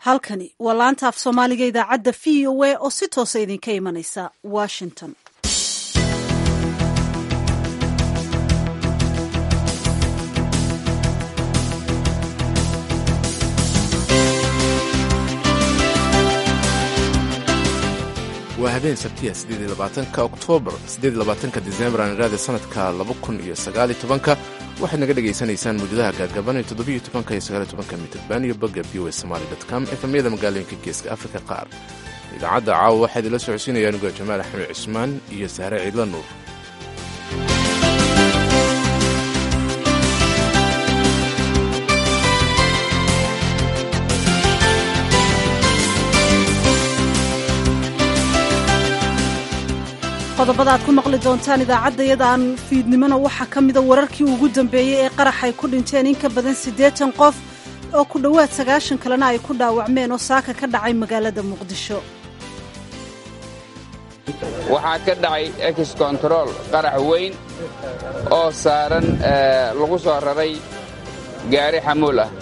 halkani waa laanta af soomaaliga idaacadda v o a oo si toosa idinka imanaysa washington waa habeen sabtiya sideedlabaatanka oktoobar sideedlabaatanka disembar aan iraada sanadka laba kun iyo sagaali tobanka waxaad naga dhagaysanaysaan muujadaha gaagaban ee toddobiyo tobanka iyo sagaali tobanka mitirban iyo bogga v o somaali com efamyada magaalooyinka geeska afrika qaar idaacadda caawa waxaa idinla socodsiinaya anuga jamaal axmed cusmaan iyo sahre ciidla nuur qodobada aad ku maqli doontaan idaacaddayadaan fiidnimona waxaa ka mida wararkii ugu dambeeyey ee qarax ay ku dhinteen in ka badan siddeetan qof oo ku dhowaad sagaashan kalena ay ku dhaawacmeen oo saaka ka dhacay magaalada muqdisho waxaa ka dhacay ex control qarax weyn oo saaran lagu soo raray gaari xamuul ah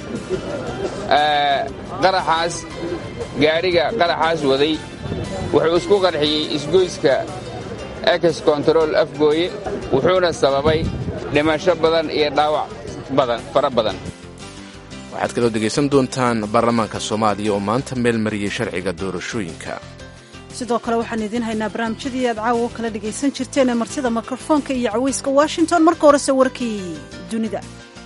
qaraxaas gaadhiga qaraxaas waday wuxuu isku qarxiyey isgoyska ex control afgooye wuxuuna sababay dhimasho badan iyo dhaawac badan fara badan waxaad kaloo dhegaysan doontaan baarlamaanka soomaaliya oo maanta meel mariyey sharciga doorashooyinka sidoo kale waxaan idiin haynaa barnaamijyadii aad caawa kala dhegaysan jirteen ee martida mikrofoonka iyo cawayska washington marka horese warkii dunida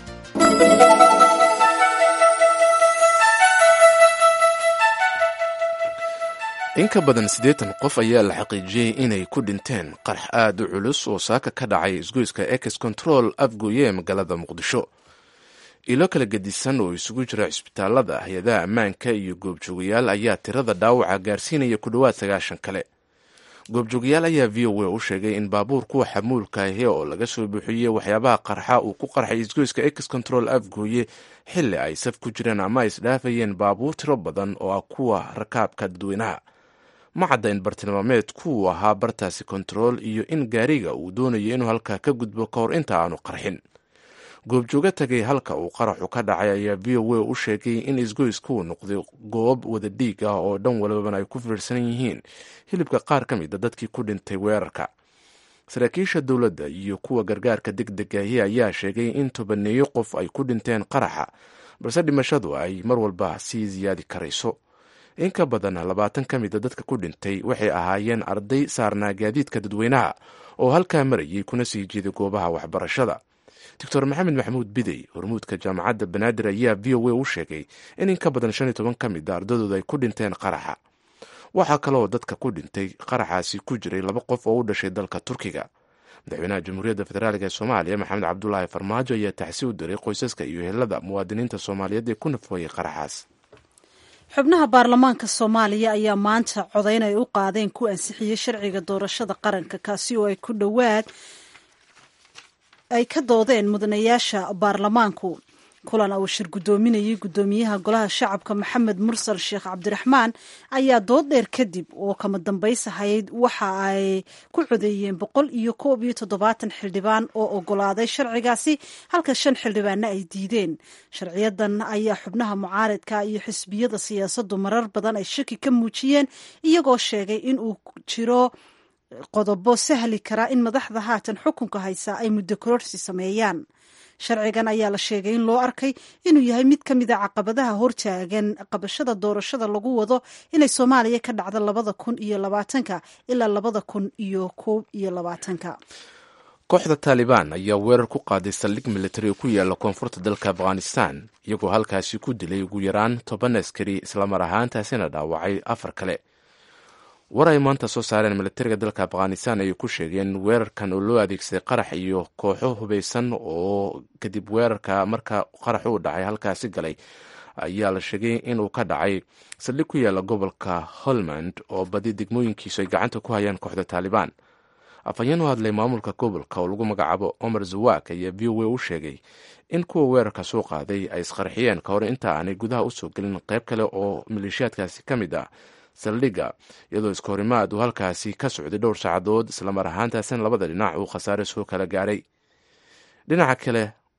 in ka badan siddeetan qof ayaa la xaqiijiyey inay ku dhinteen qarax aad u culus oo saaka ka dhacay isgoyska ex control afgooye ee magaalada muqdisho ilo kala gedisan oo isugu jira cisbitaalada hay-adaha ammaanka iyo goobjoogayaal ayaa tirada dhaawaca gaarsiinaya ku dhowaad sagaashan kale goobjoogayaal ayaa v o a u sheegay in baabuur kuwa xamuulka ahi oo laga soo buuxiyey waxyaabaha qarxa uu ku qarxay isgoyska ex control afgooye xilli ay saf ku jireen ama ay isdhaafayeen baabuur tiro badan oo ah kuwa rakaabka dadweynaha ma cadda in bartilmaameed kuwu ahaa bartaasi kontarool iyo in gaariga uu doonayo inuu halkaa ka gudbo ka hor inta aanu qarxin goobjooga tagay halka uu qaraxu ka dhacay ayaa v o a u sheegay in isgoyskuu noqday goob wada dhiig ah oo dhan walbana ay ku fiirsan yihiin hilibka qaar ka mid a dadkii ku dhintay weerarka saraakiisha dowladda iyo kuwa gargaarka degdegahi ayaa sheegay in tobaneeyo qof ay ku dhinteen qaraxa balse dhimashadu ay mar walba sii siyaadi karayso in ka badan labaatan ka mida dadka ku dhintay waxay ahaayeen arday saarnaa gaadiidka dadweynaha oo halkaa marayay kuna sii jeeday goobaha waxbarashada doctor maxamed maxamuud bidey hormuudka jaamacadda banaadir ayaa v o a u sheegay in in ka badan shan iyo toban ka mid a ardadooda ay ku dhinteen qaraxa waxaa kaloo dadka ku dhintay qaraxaasi ku jiray laba qof oo u dhashay dalka turkiga madaxweynaha jamhuuriyadda federaalk ee soomaaliya maxamed cabdulaahi farmaajo ayaa taxsi u diray qoysaska iyo helada muwaadiniinta soomaaliyeed ee ku nafooyay qaraxaas xubnaha baarlamaanka soomaaliya ayaa maanta codayn ay u qaadeen ku ansixiyey sharciga doorashada qaranka kaasi oo ay ku dhowaad ay ka doodeen mudanayaasha baarlamaanku kulan uu shir guddoominayay guddoomiyaha golaha shacabka maxamed mursal sheekh cabdiraxmaan ayaa dood dheer kadib oo kama dambaysahayd waxa ay ku codeeyeen boqol iyo koob iyo toddobaatan xildhibaan oo ogolaaday sharcigaasi halka shan xildhibaanna ay diideen sharciyadan ayaa xubnaha mucaaridka iyo xisbiyada siyaasaddu marar badan ay shaki ka muujiyeen iyagoo sheegay in uu jiro qodobo sahli karaa in madaxda haatan xukunka haysa ay muddo kororsi sameeyaan sharcigan ayaa la sheegay in loo arkay inuu yahay mid ka mid a caqabadaha hortaagan qabashada doorashada lagu wado inay soomaaliya ka dhacdo labada kun iyo labaatanka ilaa labada kun iyo koob iyo labaatanka kooxda taalibaan ayaa weerar ku qaaday saldhig militari oo ku yaala koonfurta dalka afghanistan iyagoo halkaasi ku dilay ugu yaraan toban askari islamar ahaantaasina dhaawacay afar kale war ay maanta soo saareen militariga dalka afghanistan ayay ku sheegeen weerarkan oo loo adeegsaday qarax iyo kooxo hubeysan oo kadib weerarka marka qarax uu dhacay halkaasi galay ayaa la sheegay inuu ka dhacay saldhig ku yaala gobolka holmand oo badi degmooyinkiisu ay gacanta ku hayaan kooxda taalibaan afhayeen u hadlay maamulka gobolka oo lagu magacaabo omar zawak ayaa v o a u sheegay in kuwa weerarka soo qaaday ay isqarxiyeen ka hor inta aanay gudaha usoo gelin qayb kale oo maleeshiyaadkaasi ka mid ah saldhigga iyadoo iska horimaad uu halkaasi ka socday dhowr saacadood islamar ahaantaasina labada dhinac uu khasaare soo kala gaaray dhinaca kale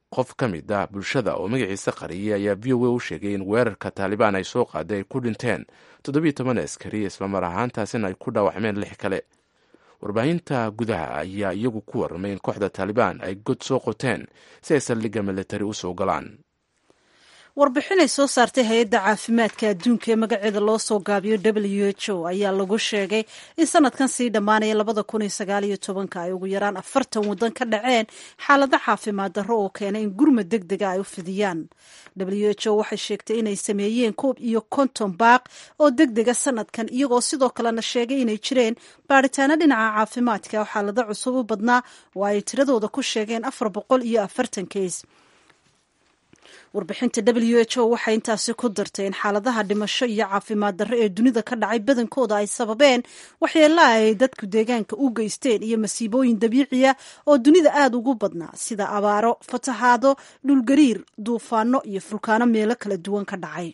qof ka mid ah bulshada oo magaciisa qariyay ayaa v o a u sheegay in weerarka taalibaan ay soo qaaday ay ku dhinteen toddobiyo toban askari islamar ahaantaasina ay ku dhaawacmeen lix kale warbaahinta gudaha ayaa iyagu ku warramay in kooxda taalibaan ay god soo qoteen si ay saldhigga militari u soo galaan warbixin ay soo saartay hay-adda caafimaadka adduunka ee magaceeda loo soo gaabiyo w h o ayaa lagu sheegay in sanadkan sii dhammaanaya labada kun iyo sagaal iyo tobanka ay ugu yaraan afartan waddan ka dhaceen xaalado caafimaad darro oo keenay in gurmad deg dega ay u fidiyaan w h o waxay sheegtay inay sameeyeen koob iyo konton baaq oo deg dega sanadkan iyagoo sidoo kalena sheegay inay jireen baadhitaano dhinaca caafimaadka oo xaalado cusub u badnaa oo ay tiradooda ku sheegeen afar boqol iyo afartan keys warbixinta w h o waxay intaasi ku dartay in xaaladaha dhimasho iyo caafimaad darro ee dunida ka dhacay badankooda ay sababeen waxyeelaa ay dadku deegaanka u geysteen iyo masiibooyin dabiiciya oo dunida aada ugu badnaa sida abaaro fatahaado dhulgariir duufaano iyo fulkaano meelo kala duwan ka dhacay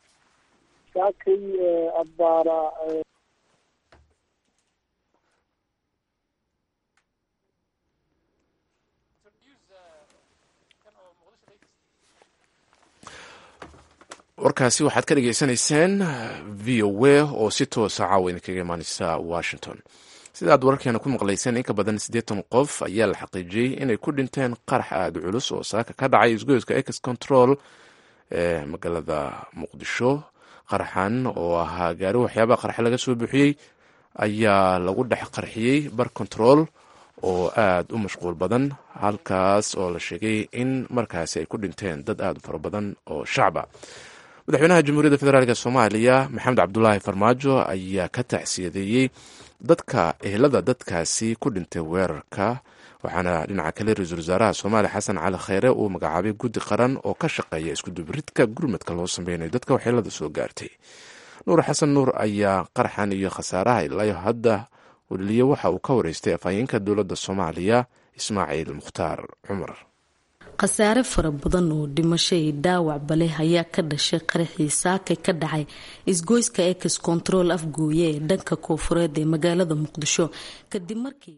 warkaasi waxaad ka dhagaysanayseen v o a oo si toosa caawa idinkaga imaaneysa washington sida aad wararkeena ku maqlayseen in ka badan siddeetan qof ayaa la xaqiijiyey inay ku dhinteen qarax aada culus oo saaka ka dhacay isgoyska ex control ee magaalada muqdisho qaraxan oo ahaa gaari waxyaabaha qarax laga soo buuxiyey ayaa lagu dhex qarxiyey bar control oo aada u mashquul badan halkaas oo la sheegay in markaasi ay ku dhinteen dad aada u fara badan oo shacba madaxweynaha jamhuuriyadda federaalk soomaaliya maxamed cabdulaahi farmaajo ayaa ka tacsiyadeeyey dadka ehelada dadkaasi ku dhintay weerarka waxaana dhinaca kale ra-iisul wasaaraha soomaaliya xasan cali kheyre uu magacaabay guddi qaran oo ka shaqeeya iskudubaridka gurmadka loo sameynayo dadka waxyeelada soo gaartay nuur xasan nuur ayaa qaraxan iyo khasaaraha ilaayo hadda weliye waxa uu ka wareystay afhayeenka dowladda soomaaliya ismaaciil mukhtaar cumar khasaare fara badan oo dhimasho iyo dhaawacba leh ayaa ka dhashay qaraxii saaka ka dhacay isgoyska ex control afgooye ee dhanka koofureed ee magaalada muqdisho kadib markii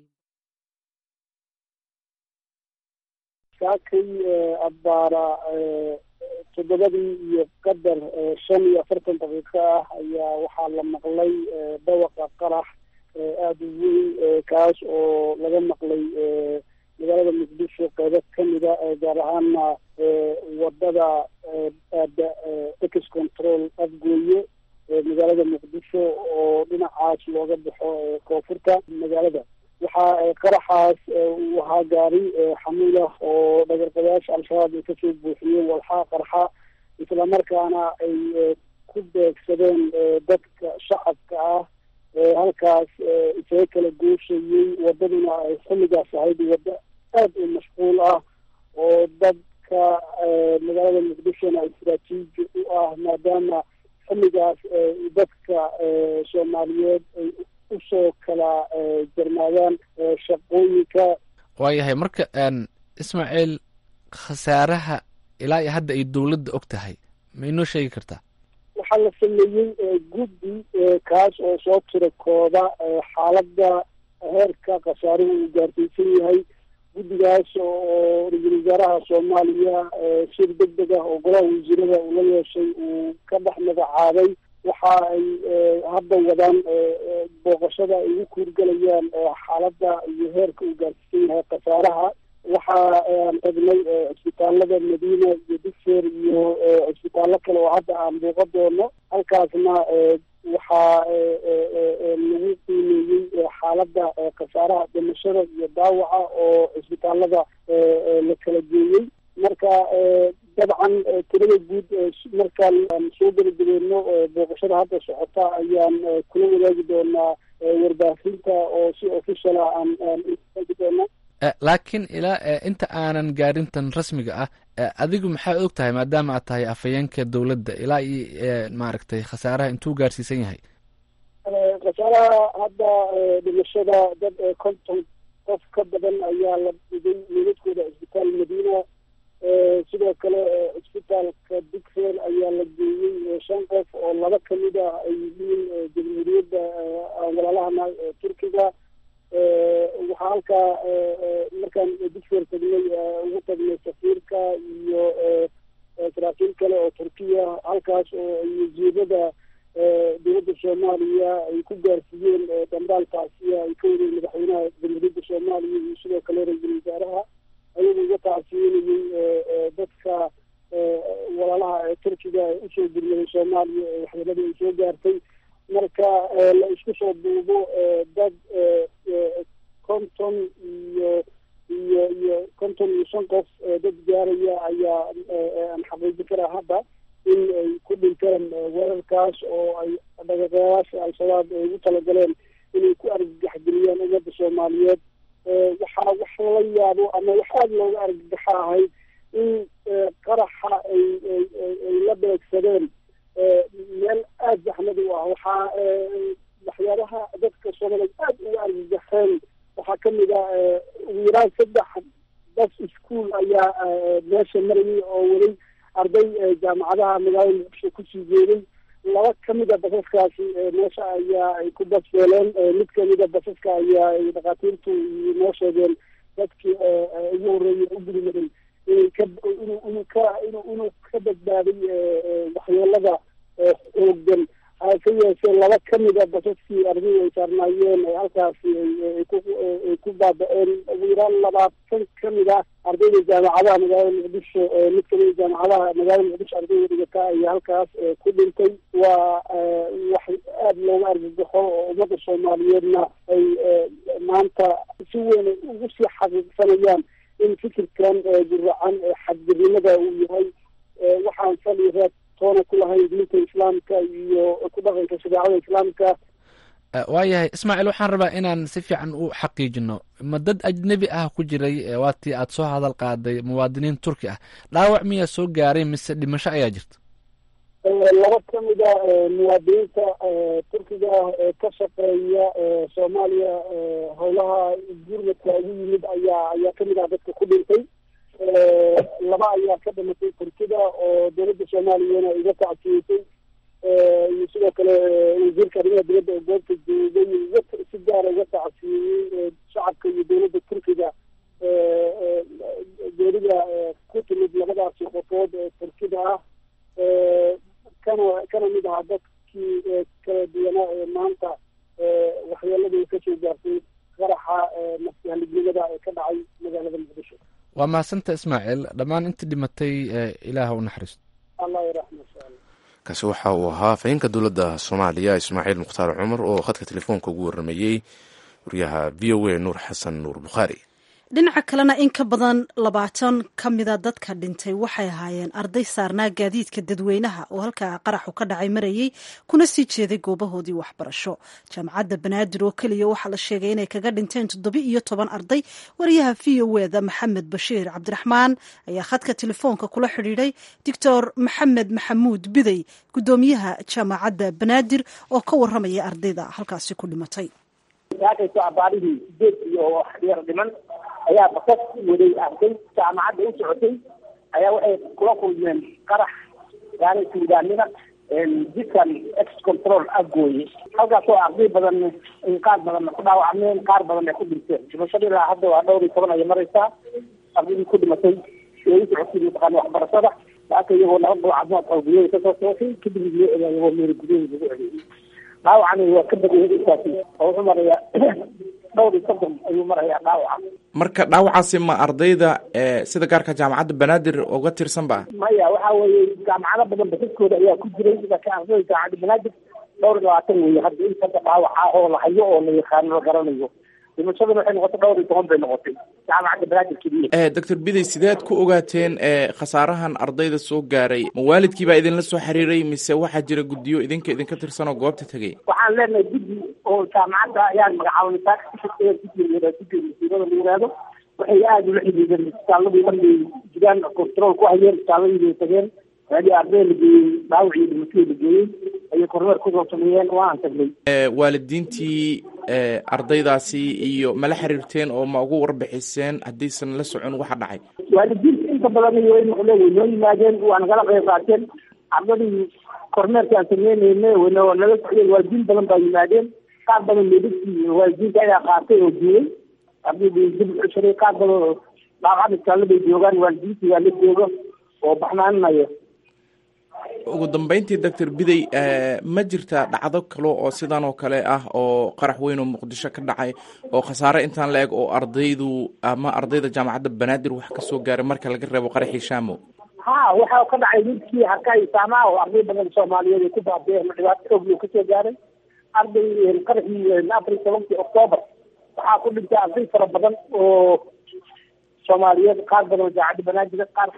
saakay abbaara toddobadii iyo qadar shan iyo afartan daqiiqo ah ayaa waxaa la maqlay dhawaqa qarax aada u weyn kaas oo laga maqlay magaalada muqdisho qeybo kamida gaar ahaana wadada aada ex control afgooye magaalada muqdisho oo dhinacaas looga baxo koonfurta magaalada waxaa qaraxaas uu ahaa gaari xamuul ah oo dhagarqabayaasha al-shabaab ay kasoo buuxiyeen walxaa qarxa islamarkaana ay ku beegsadeen dadka shacabka ah halkaas isaga kala gooshayey wadaduna ay xilligaas ahayd waddo aada u mashquul ah oo dadka magaalada muqdishona istraatiiji u ah maadaama xilligaas dadka soomaaliyeed ay usoo kala jarmaadaan shaqooyinka waayahay marka ismaaciil khasaaraha ilaa iyo hadda ay dowladda og tahay ma inoo sheegi kartaa waxaa la sameeyey guddi kaas oo soo tira kooda xaaladda heerka khasaaruhu uu gaarsiisan yahay guddigaas oo ra-iisul wasaaraha soomaaliya shir deg deg ah oo golaha wasiirada uu la yeeshay uu ka dhex magacaabay waxa ay hadda wadaan booqashada ay ugu kuurgelayaan xaaladda iyo heerka uu gaarsiisan yahay khasaaraha waxa aan tagnay cisbitaalada madiina iyo digseer iyo cisbitaallo kale oo hadda aan buuqa doono halkaasna waxaa lagu qiimeeyey xaaladda khasaaraha dhimashada iyo daawaca oo cisbitaalada la kala geeyey marka dabcan tirada guud markaan soo gebagabeeno booqashada hadda socota ayaan kula wadaagi doonaa warbaahinta oo si official ah aan aan wadaagi doona laakiin ilaa inta aanan gaarintan rasmiga ah adigu maxaa og tahay maadaama aad tahay afhayeenka dowladda ilaa iyo maaragtay khasaaraha intuu gaarsiisan yahay khasaaraha hadda dhimashada dad konton qof ka badan ayaa la dhigay meedadkooda cisbitaal madiina sidoo kale cisbitaalka digseer ayaa la geeyey shan qof oo laba kamid ah ay yihiin jamhuuriyadda walaalahana turkiga waxaa waxaa halkaa markaan dugsiga tagnay ugu tagnay safiirka iyo saraakiil kale oo turkiya halkaas oo wasiirada dowladda soomaaliya ay ku gaarsiiyeen dambaalkaasiya ay ka wadeen madaxweynaha jamhuuriyadda soomaaliya iyo sidoo kale ra-iisul wasaaraha ayagu uga tacsiinayay dadka walaalaha turkiga ee usoo gurmaday soomaaliya ee waxyeelada ay soo gaartay marka la isku soo duubo dad konton iyo iyo iyo konton iyo shan qof dad gaaraya ayaa aan xaqiijin karaa hadda in ay ku dhinteen weerarkaas oo ay dhaqaqeyaasha al-shabaab ay ugu talagaleen inay ku argagaxgeliyaan ummadda soomaaliyeed waxaa wax lala yaabo ama wax aada looga argagaxa ahayd in qaraxa ay ay la beegsadeen meel aada zaxmad u ah waxaa waxyaabaha dadka soomaaliyeed aada uga argagaxeen waxaa kamid ah ugu yaraan saddex bas ischool ayaa meesha marayay oo weli arday jaamacadaha magaalada muqdisho kusii jeeday laba kamid a basaskaasi meesha ayaa ay ku basbeeleen mid kamid a basaska ayaa ay dhakhaatiirtu noo sheegeen dadkii ugu horreeyay u gudmaday inay ka inu inuu ka inu inuu ka badbaaday waxyeelada xooggan hase yeeshee laba kamid a basaskii ardaydu ay saarnaayeen halkaasi ay ku baaba-een ugu yaraan labaatan kamid ah ardayda jaamacadaha magaalada muqdisho mid kamid a jaamacadaha magaalada muqdisho ardayda dhigata ayaa halkaas ku dhintay waa wax aada looga argagaxo oo ummadda soomaaliyeedna ay maanta si weyn ugu sii xaqiiqsanayaan in fikirkan guracan xadgirnimada uu yahay waxaan sali reeb toona ku lahayn diinta islaamka iyo ku dhaqanka shareecada islaamka waayahay ismaaciil waxaan rabaa inaan si fiican u xaqiijino ma dad ajnebi ah ku jiray waatii aad soo hadal qaaday muwaadiniin turki ah dhaawac miyaa soo gaaray mise dhimasho ayaa jirta laba kamid a muwaadiniinta turkiga ah ee ka shaqeeya soomaaliya howlaha gurmadka ugu yimid ayaa ayaa kamid ah dadka ku dhintay laba ayaa ka dhimatay turkida oo dowladda soomaaliyana iga tacsiyisay iyo sidoo kale wasiirka arrimaha dibadda oo goobta joogay iga si gaara iga tacsiyiyey shacabka iyo dowladda turkiga geerida ku timid labadaasi qofood ee turkida ah kana kana mid ahaa dadkii kala duwanaa ee maanta waxyeelada kasoo gaartay qaraxa nafsihalignimada ee ka dhacay magaalada muqdisho waa mahadsanta ismaaciil dhammaan intii dhimatay ilaah u naxariisto allah yaraxma insha allah kaasi waxa uu ahaa afhayeenka dowladda soomaaliya ismaaciil mukhtaar cumar oo khadka telefoonka ugu warramayey wariyaha v o a nuur xasan nuur bukhaari dhinaca kalena in ka badan labaatan ka mida dadka dhintay waxay ahaayeen arday saarnaa gaadiidka dadweynaha oo halkaa qaraxu ka dhacay marayey kuna sii jeeday goobahoodii waxbarasho jaamacadda banaadir oo keliya waxaa la sheegay inay kaga dhinteen toddoba iyo toban arday wariyaha v o eda maxamed bashiir cabdiraxmaan ayaa khadka telefoonka kula xidhiidhay doctor maxamed maxamuud bidey guddoomiyaha jaamacadda banaadir oo ka waramaya ardayda halkaasi ku dhimatay ayaa basas waday arday jaamacadda u socotay ayaa waxay kula kulmeen qarax yaani suudaanima jidkan ex control agooye halkaasoo arday badan qaar badan ku dhaawacmeen qaar badan ay ku dhinteen dhimashada ilaa hadda waa dhowr iyo toban ayay maraysaa ardaydii ku dhimatay ee u socotay mataqaana waxbarashada laaka iyagoo laba goo caafimaad qalbiyada kasoo sooshay kadib loo egaa iyagoo meeri gudaheeda lagu celiyey dhaawacani waa ka badiyay intaasi oo wuxuu marayaa dhowr iyo soddon ayuu marayaa dhaawaca marka dhaawacaasi ma ardayda sida gaarka jaamacadda banaadir uga tirsan ba maya waxa weeye jaamacado badan basaskooda ayaa ku jiray laakiin ardayda jaamacadda banaadir dhowr iyo labaatan weeye hadda intaka dhaawaca oo la hayo oo la yaqaano la garanayo dhimashaduna waxay noqotay dhowr iyo toban bay noqotay jaamacadda banaadir keliya doctor bidey sideed ku ogaateen khasaarahan ardayda soo gaaray ma waalidkii baa idinla soo xiriiray mise waxaa jira guddiyo idinka idinka tirsan oo goobta tegay waxaan leenahay guddi oo jaamacadda ayaan magacaabnay taakasiirada la yiraahdo waxay aada ula xidhiideen isbitaaladii markay jiraan control ku hayeen isbitaaladii bay tageen meelii arday la geeyey dhaawac iyo dhimatadii la geeyey ayay kormeer kusoo sameeyeen waan tagnay waalidiintii ardaydaasi iyo mala xiriirteen oo ma ugu warbixiseen haddaysan la socon waxa dhacay waalidiinta inta badan iyo maqle way noo yimaadeen waa nagala qayb qaateen ardadii kormeerka aan sameyneyne wana nala socdeen waalidiin badan baa yimaadeen qaar badan meedadkii waalidiinta ayaa qaatay oo duulay ardayda dib u ceshaday qaar badan dhaawacada isbitaaladay joogaan waalidiinta yaa la joogo oo baxnaaninayo ugu dambeyntii doctor bidey ma jirtaa dhacdo kale oo sidan oo kale ah oo qarax weyn oo muqdisho ka dhacay oo khasaare intaan la eg oo ardaydu ama ardayda jaamacadda banaadir wax ka soo gaaray marka laga reebo qaraxii shaamo ha waxa ka dhacay midkii harkaha isaamaha oo arday badan soomaaliyeed ay ku baabeen dhibaato xoog loo kasoo gaaray arday qaraxii afar iyo tobankii octoobar waxaa ku dhintay arday fara badan oo soomaaliyeed qaar badan oo jaamacadda banaadir qaar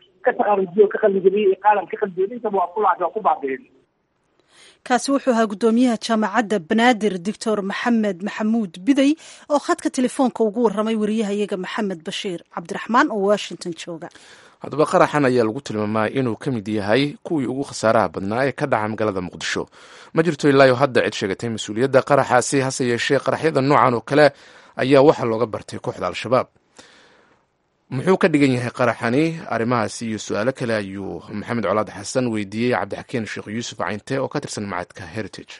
kaasi wuxuu ahaa guddoomiyaha jaamacadda banaadir doctor maxamed maxamuud bidey oo khadka telefoonka ugu waramay wariyahayaga maxamed bashiir cabdiraxmaan oo washington jooga haddaba qaraxan ayaa lagu tilmaamaa inuu ka mid yahay kuwii ugu khasaaraha badnaa ee ka dhaca magaalada muqdisho ma jirto ilaayo hadda cid sheegatay mas-uuliyadda qaraxaasi hase yeeshee qaraxyada noocan oo kale ayaa waxaa looga bartay kooxda al-shabaab muxuu ka dhigan yahay qaraxani arrimahaasi iyo su-aalo kale ayuu maxamed colaad xasan weydiiyey cabdixakiin sheekh yuusuf cayinte oo ka tirsan macadka heritage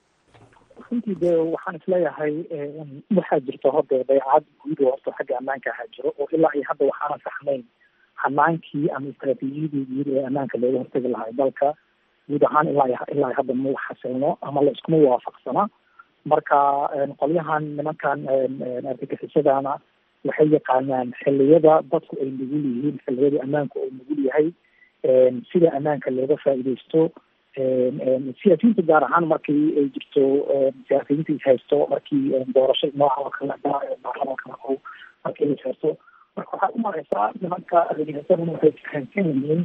runtii de waxaan isleeyahay waxaa jirta hode dayacad guud oo horta xagga ammaanka ahaa jiro oo ilaa iyo hadda waxaana saxnayn hanaankii ama istraatiijiyadii guud ee ammaanka looga hortagi lahay dalka guud ahaan ilaa ilaa hadda ma xasilno ama la iskuma waafaqsana marka qolyahan nimankan argagixisadana waxay yaqaanaan xiliyada dadku ay nugul yihiin xiliyada ammaanku uu nugul yahay sida ammaanka looga faa'iidaysto siyaasiyiinta gaar ahaan markii ay jirto siyaasiyiinta is haysto markii doorasho nooca oo kale baarlamaanka o markii is haysto marka waxaad umareysaa nimanka argagixisaduna waxay fahamsan yihiin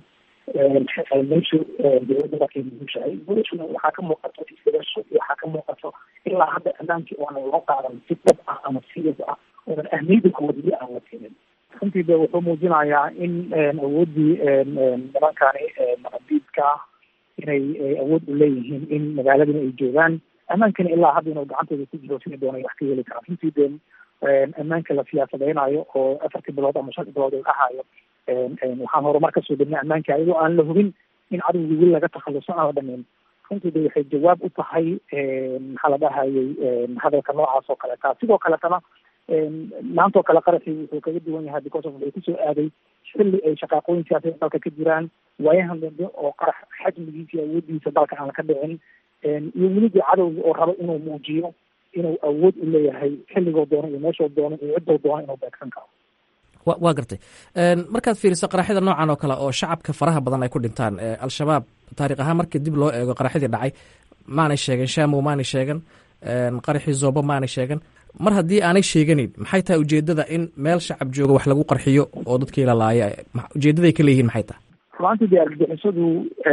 meeshu dowladda markay nugushahay gudashuna waxaa ka muuqato isbedasho waxaa ka muuqato ilaa hadda ammaankii oonan loo qaadan si dhab ah ama serious ah oonan ahmiyada kuwadili aan la siinin runtii de wuxuu muujinayaa in awooddii nimankani diidka ah inay awood u leeyihiin in magaaladana ay joogaan ammaankana ilaa hadda inuu gacantooda ku jiro sida doonay wax ka heli karaan runtii de ammaanka la siyaasadeynayo oo afartii bilood ama shantii bilood uu dhahayo waxaan horumar kasoo degnay ammaanka ayadoo aan la hubin in cadowgii weli laga takhaluso aan la dhameyn runtii de waxay jawaab u tahay maxaa la dhahayay hadalka noocaas oo kaleeta sidoo kaletana maantoo kale qaraxii wuxuu kaga duwan yahay because of wuxuu kusoo aaday xilli ay shaqaaqooyin siyaasada dalka ka jiraan waayahan dambe oo qarax xajmigiisa iyo awoodiisa dalka aan ka dhicin iyo welidii cadowga oo rabo inuu muujiyo inuu awood u leeyahay xilligoo doono iyo meeshoo doono iyo ciddoo doono inuu beegsan karo wa waa gartay markaad fiiriso qaraxyada noocan oo kale oo shacabka faraha badan ay ku dhintaan al-shabaab taariikh ahaan markii dib loo eego qaraxyadii dhacay maanay sheegan shamow maanay sheegan qaraxii zoobo maanay sheegan mar haddii aanay sheeganin maxay tahay ujeedada in meel shacab jooga wax lagu qarxiyo oo dadkii la laaya ujeedaday ka leeyihiin maxay tahay runaantii dee argagixisadu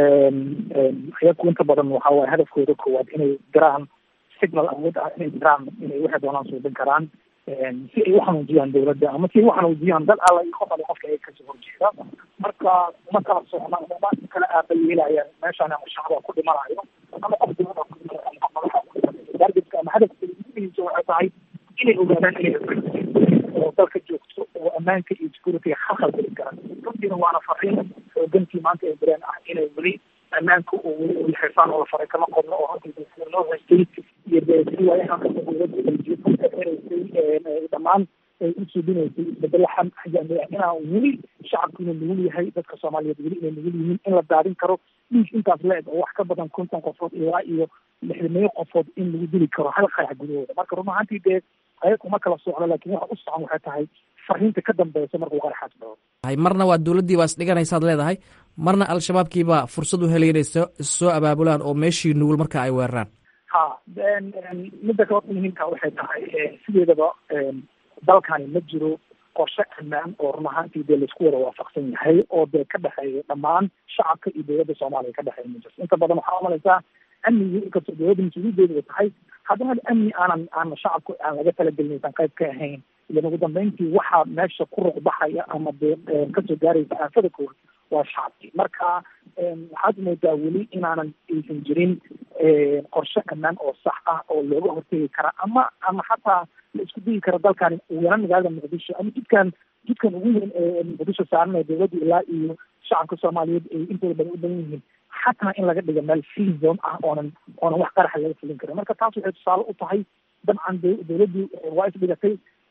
ayaku inta badan waxa waye hadafkooda koowaad inay diraan signal awood ah inay diraan inay waxay doonaan suubin karaan si ay uxanuujiyaan dawladda ama si ay uxanuujiyaan dad alla iyo qof alle qofka ay kasoo horjeeda marka ma kala socna ma kala aabayeelayaan meeshaan ama shacba ku dhimanayo ama qof dawlada ku dhimanayo ama qof madaxa ku dhimanayo targetka ama hadafka uguhiisa waxay tahay inay ogaadaan inay oo dalka joogto oo ammaanka iyo security xaqal geli karaan runtiina waana fariin xoogantii maanta ay direen ah inay weli ammaanka oo weli uu xirfaan oo la faray kama qodno oo runtii sida loo haystay iyo dee si waayahan kasta dowladda ay jiifaraysay dhammaan ay u suubinaysay isbedelo xam xajaami ah inaa weli shacabku inuu nugul yahay dadka soomaaliyeed weli inay nugul yihiin in la daadin karo dhiig intaas la eg oo wax ka badan konton qofood ilaa iyo lixdameeyo qofood in lagu dili karo hal qarax gudahooda marka run ahaantii dee ayagu ma kala socdo laakiin waxa u socon waxay tahay fariinta ka dambeysa markuu qaraxaas dhaco marna waa dowladdii baa isdhiganaysaad leedahay marna al-shabaabkiibaa fursad u helay inay soo soo abaabulaan oo meeshii nugul marka ay weeraraan ha midda kale muhiimka waxay tahay sideedaba dalkani ma jiro qorshe ammaan oo run ahaantii dee laisku wada waafaqsan yahay oo dee ka dhexeeya dhammaan shacabka iyo dowladda soomaaliya ka dhexeeya ma jirto inta badan waxaa umalaysaa amnigii inkastoo dowladda mas-uuliyadeedu ay tahay haddana amni aanan aan shacabku aan laga talagelin aysan qayb ka ahayn ilan ugu dambeyntii waxaa meesha ku ruqbaxaya ama dee kasoo gaaraysa aafada koowaad waa shacabkii marka waxaad moodaa weli inaanan aysan jirin qorshe ammaan oo sax ah oo looga hortegi kara ama ama xataa la isku dayi kara dalkani weeran magaalada muqdisho ama jidkan jidkan ugu weyn ee muqdisho saaranaya dowladda ilaa iyo shacabka soomaaliyeed ay intooda badan u badan yihiin xataa in laga dhigo meel free zone ah oonan oonan wax qaraxa laga fulin karin marka taas waxay tusaale u tahay dabcan dowladdii waa isdhigatay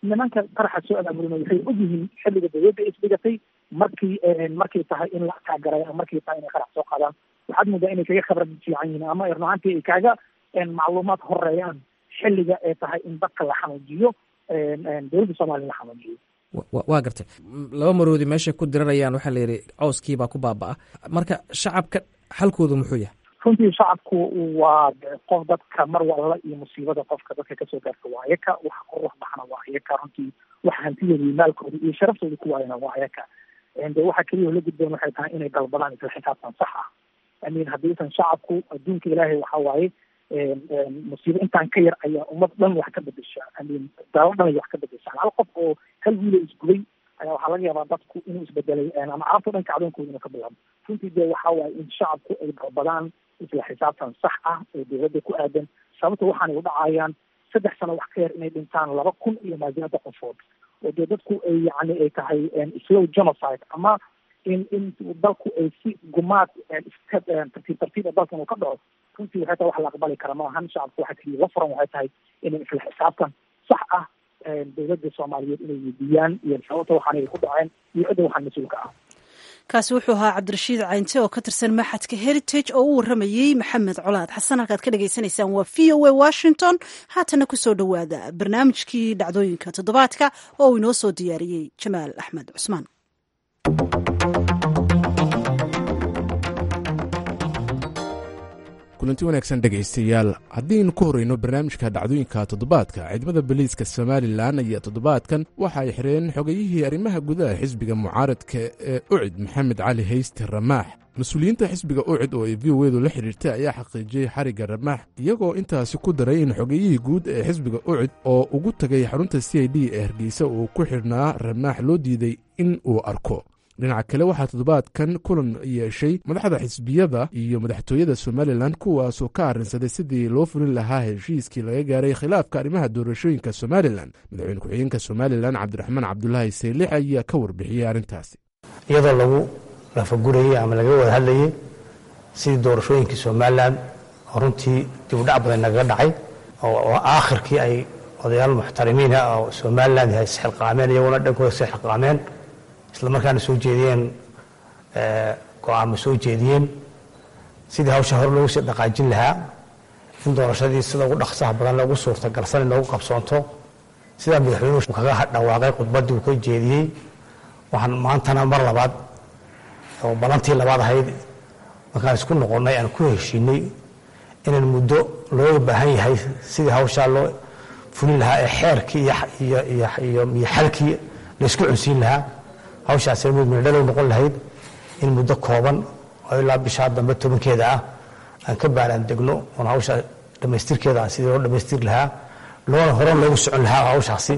nimanka qaraxa soo abaabulina waxay ogyihiin xilliga dawladda ay isdhigatay markii markay tahay in la kaagaray markay tahay inay qarax soo qaadaan waxaad moodaa inay kaga khibrad fiican yihiin ama runaantii ay kaaga macluumaad horeeyaan xilliga ay tahay in dadka la xanuujiyo dowladda soomaaliya la xanuujiyo waa gartay laba maroodi meeshay ku dirarayaan waxaa la yidhi cowskiibaa ku baaba-a marka shacabka xalkoodu muxuu yahay runtii shacabku waa qof dadka mar walba iyo musiibada qofka dadka kasoo gaarta waa ayaka waxa ku ruux baxna waa ayaka runtii waxa hantidooda iyo maalkooda iyo sharaftooda ku waayana waa ayaka de waxa keliya la gudboon waxay tahay inay dalbadaan isla xisaabtan sax ah amin haddiisan shacabku adduunka ilaahay waxa waaye musiibo intaan ka yar ayaa ummad dhan wax ka bedesha amin daalo dhan ay wax ka bedeshaan hal qof oo hal wiilo isgubay ayaa waxaa laga yaabaa dadku inuu isbedelay ama carabta dhanka cadoonkooda inuu ka bilaabo runtii dee waxa waaye in shacabku ay dalbadaan isla xisaabtan sax ah ee dowladda ku aadan sababta waxaanay u dhacayaan saddex sano wax ka yar inay dhintaan laba kun iyo maajinada qofood oo dee dadku ay yani ay tahay slow genocide ama in in dalku ay si gumaad iska tartiib tartiib dalkan uu ka dhaco runtii waxay tahay wax la aqbali kara maahan shacabku waxa keliya la furan waxay tahay inay isla xisaabtan sax ah dowladda soomaaliyeed inay weydiiyaan iyo sababta waxaan ay ku dhaceen iyo cidda waxaan mas-uulka ah kaasi wuxuu ahaa cabdirashiid caynte oo ka tirsan maxadka heritage oo u waramayey maxamed colaad xasan halkaad ka dhagaysanaysaan waa v o a washington haatana kusoo dhowaada barnaamijkii dhacdooyinka toddobaadka oo uu inoo soo diyaariyey jamaal axmed cusmaan kulanti wanaagsan dhegaystayaal haddiaynu ku horreyno barnaamijka dhacdooyinka toddobaadka ciidamada boliiska somalilan ayaa toddobaadkan waxa ay xireen xogayihii arrimaha gudaha xisbiga mucaaradka ee ucid maxamed cali hayste ramaax mas-uuliyiinta xisbiga ucid oo ay v o edu la xidhiirtay ayaa xaqiijiyey xarigga ramaax iyagoo intaasi ku daray in xogayihii guud ee xisbiga ucid oo ugu tagay xarunta c i d ee hargeysa uu ku xidhnaa ramaax loo diiday in uu arko dhinaca kale waxaa toddobaadkan kulan yeeshay madaxda xisbiyada iyo madaxtooyada somalilan kuwaasoo ka arrinsaday sidii loo fulin lahaa heshiiskii laga gaaray khilaafka arrimaha doorashooyinka somalilan madaxweyne ku-xigeenka somalilan cabdiraxmaan cabdulaahi saylix ayaa ka warbixiyey arrintaasi iyadoo lagu lafagurayey ama laga wada hadlayey sidii doorashooyinkii somalilan oo runtii dibudhac badan nagaga dhacay oo aakhirkii ay odayaal muxtarimiina oo somalilan isxilqaameen iyaguna dhankooda isxilqaameen isla markaana soo jeediyeen go-aamo soo jeediyeen sidii hawsha hore loogu sii dhaqaajin lahaa in doorashadii sida ugu dhaqsaha badan loogu suurtagalsan in loogu qabsoonto sidaa madaxweynuhu kaga dhawaaqay khudbaddii uu ka jeediyey waxaan maantana mar labaad oo balantii labaad ahayd markaan isku noqonnay aan ku heshiinay inaan muddo looga baahan yahay sidii hawshaa loo fulin lahaa ee xeerkii iyo xalkii laysku cunsiin lahaa hawshaasina mid midhadhalow noqon lahayd in muddo kooban oo ilaa bishaa dambe tobankeeda ah aan ka baaraan degno oon hawsha dhammaystirkeeda aan sidii loo dhammaystir lahaa loona horan loogu socon lahaa hawshaasi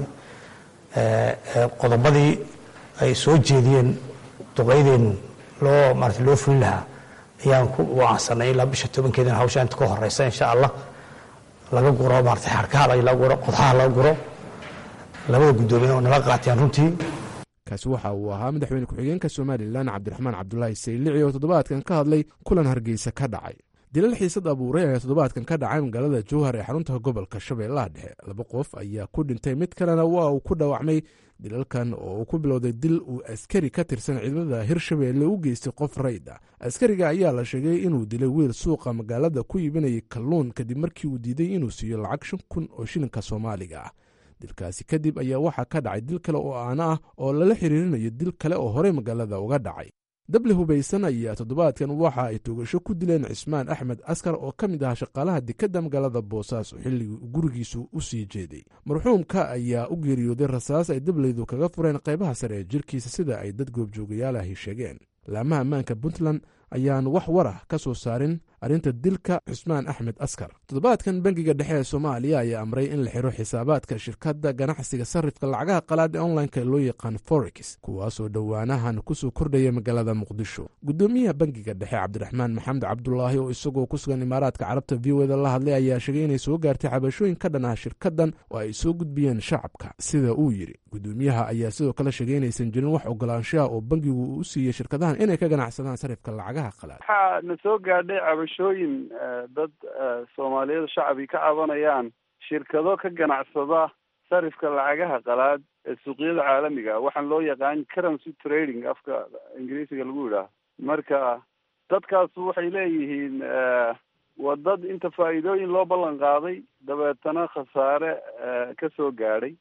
qodobadii ay soo jeediyeen duqaydeennu loo maarata loo fulin lahaa ayaan ku wacansanay ilaa bisha tobankeedana hawsha inta ka horeysa insha allah laga guro maarata xarkaha laga guro qodxaha laga guro labada guddoomiye oo nala qaateen runtii kaasi waxa uu ahaa madaxweyne ku-xigeenka somalilan cabdiraxmaan cabdulaahi saylici oo toddobaadkan ka hadlay kulan hargeysa ka dhacay dilal xiisad abuuray ayaa toddobaadkan ka dhacay magaalada jowhar ee xarunta gobolka shabeellaha dhexe laba qof ayaa ku dhintay mid kalena waa uu ku dhaawacmay dilalkan oo uu ku bilowday dil uu askari ka tirsan ciidamada hirshabeelle u geystay qof rayd ah askariga ayaa la sheegay inuu dilay wiil suuqa magaalada ku iibinayay kalluun kadib markii uu diiday inuu siiyo lacag shan kun oo shilinka soomaaliga ah dilkaasi kadib ayaa waxaa ka dhacay dil kale oo aana ah oo lala xiriirinayo dil kale oo horey magaalada uga dhacay dable hubaysan ayaa toddobaadkan waxa ay toogasho ku dileen cismaan axmed askar oo ka mid ahaa shaqaalaha dekadda magaalada boosaaso xilligii gurigiisu u sii jeeday marxuumka ayaa u geeriyooday rasaas ay dableydu kaga fureen qaybaha sare ee jirkiisa sida ay dad goobjoogayaalahi sheegeen laamaha ammaanka puntland ayaan wax warah ka soo saarin arrinta dilka cusmaan axmed askar toddobaadkan bangiga dhexe ee soomaaliya ayaa amray in la xiro xisaabaadka shirkadda ganacsiga sarrifka lacagaha qalaad ee onlineka loo yaqaan forex kuwaasoo dhowaanahan kusoo kordhaya magaalada muqdisho guddoomiyaha bangiga dhexe cabdiraxmaan maxamed cabdulaahi oo isagoo ku sugan imaaraadka carabta v o eda la hadlay ayaa sheegay inay soo gaartay cabashooyin ka dhan ah shirkaddan oo ay soo gudbiyeen shacabka sida uu yidhi guddoomiyaha ayaa sidoo kale sheegay inaysan jirin wax ogolaanshaha oo bangigu uu u siiyey shirkadahan inay ka ganacsadaan sarrifka lacagaha qalaad waxaa na soo gaadhay cabashooyin dad soomaaliyada shacbi ka cabanayaan shirkado ka ganacsada sarifka lacagaha qalaad ee suuqyada caalamiga ah waxaan loo yaqaan currency trading afka ingiriisiga lagu yidhaaho marka dadkaasu waxay leeyihiin waa dad inta faa'iidooyin loo ballan qaaday dabeetana khasaare ka soo gaadhay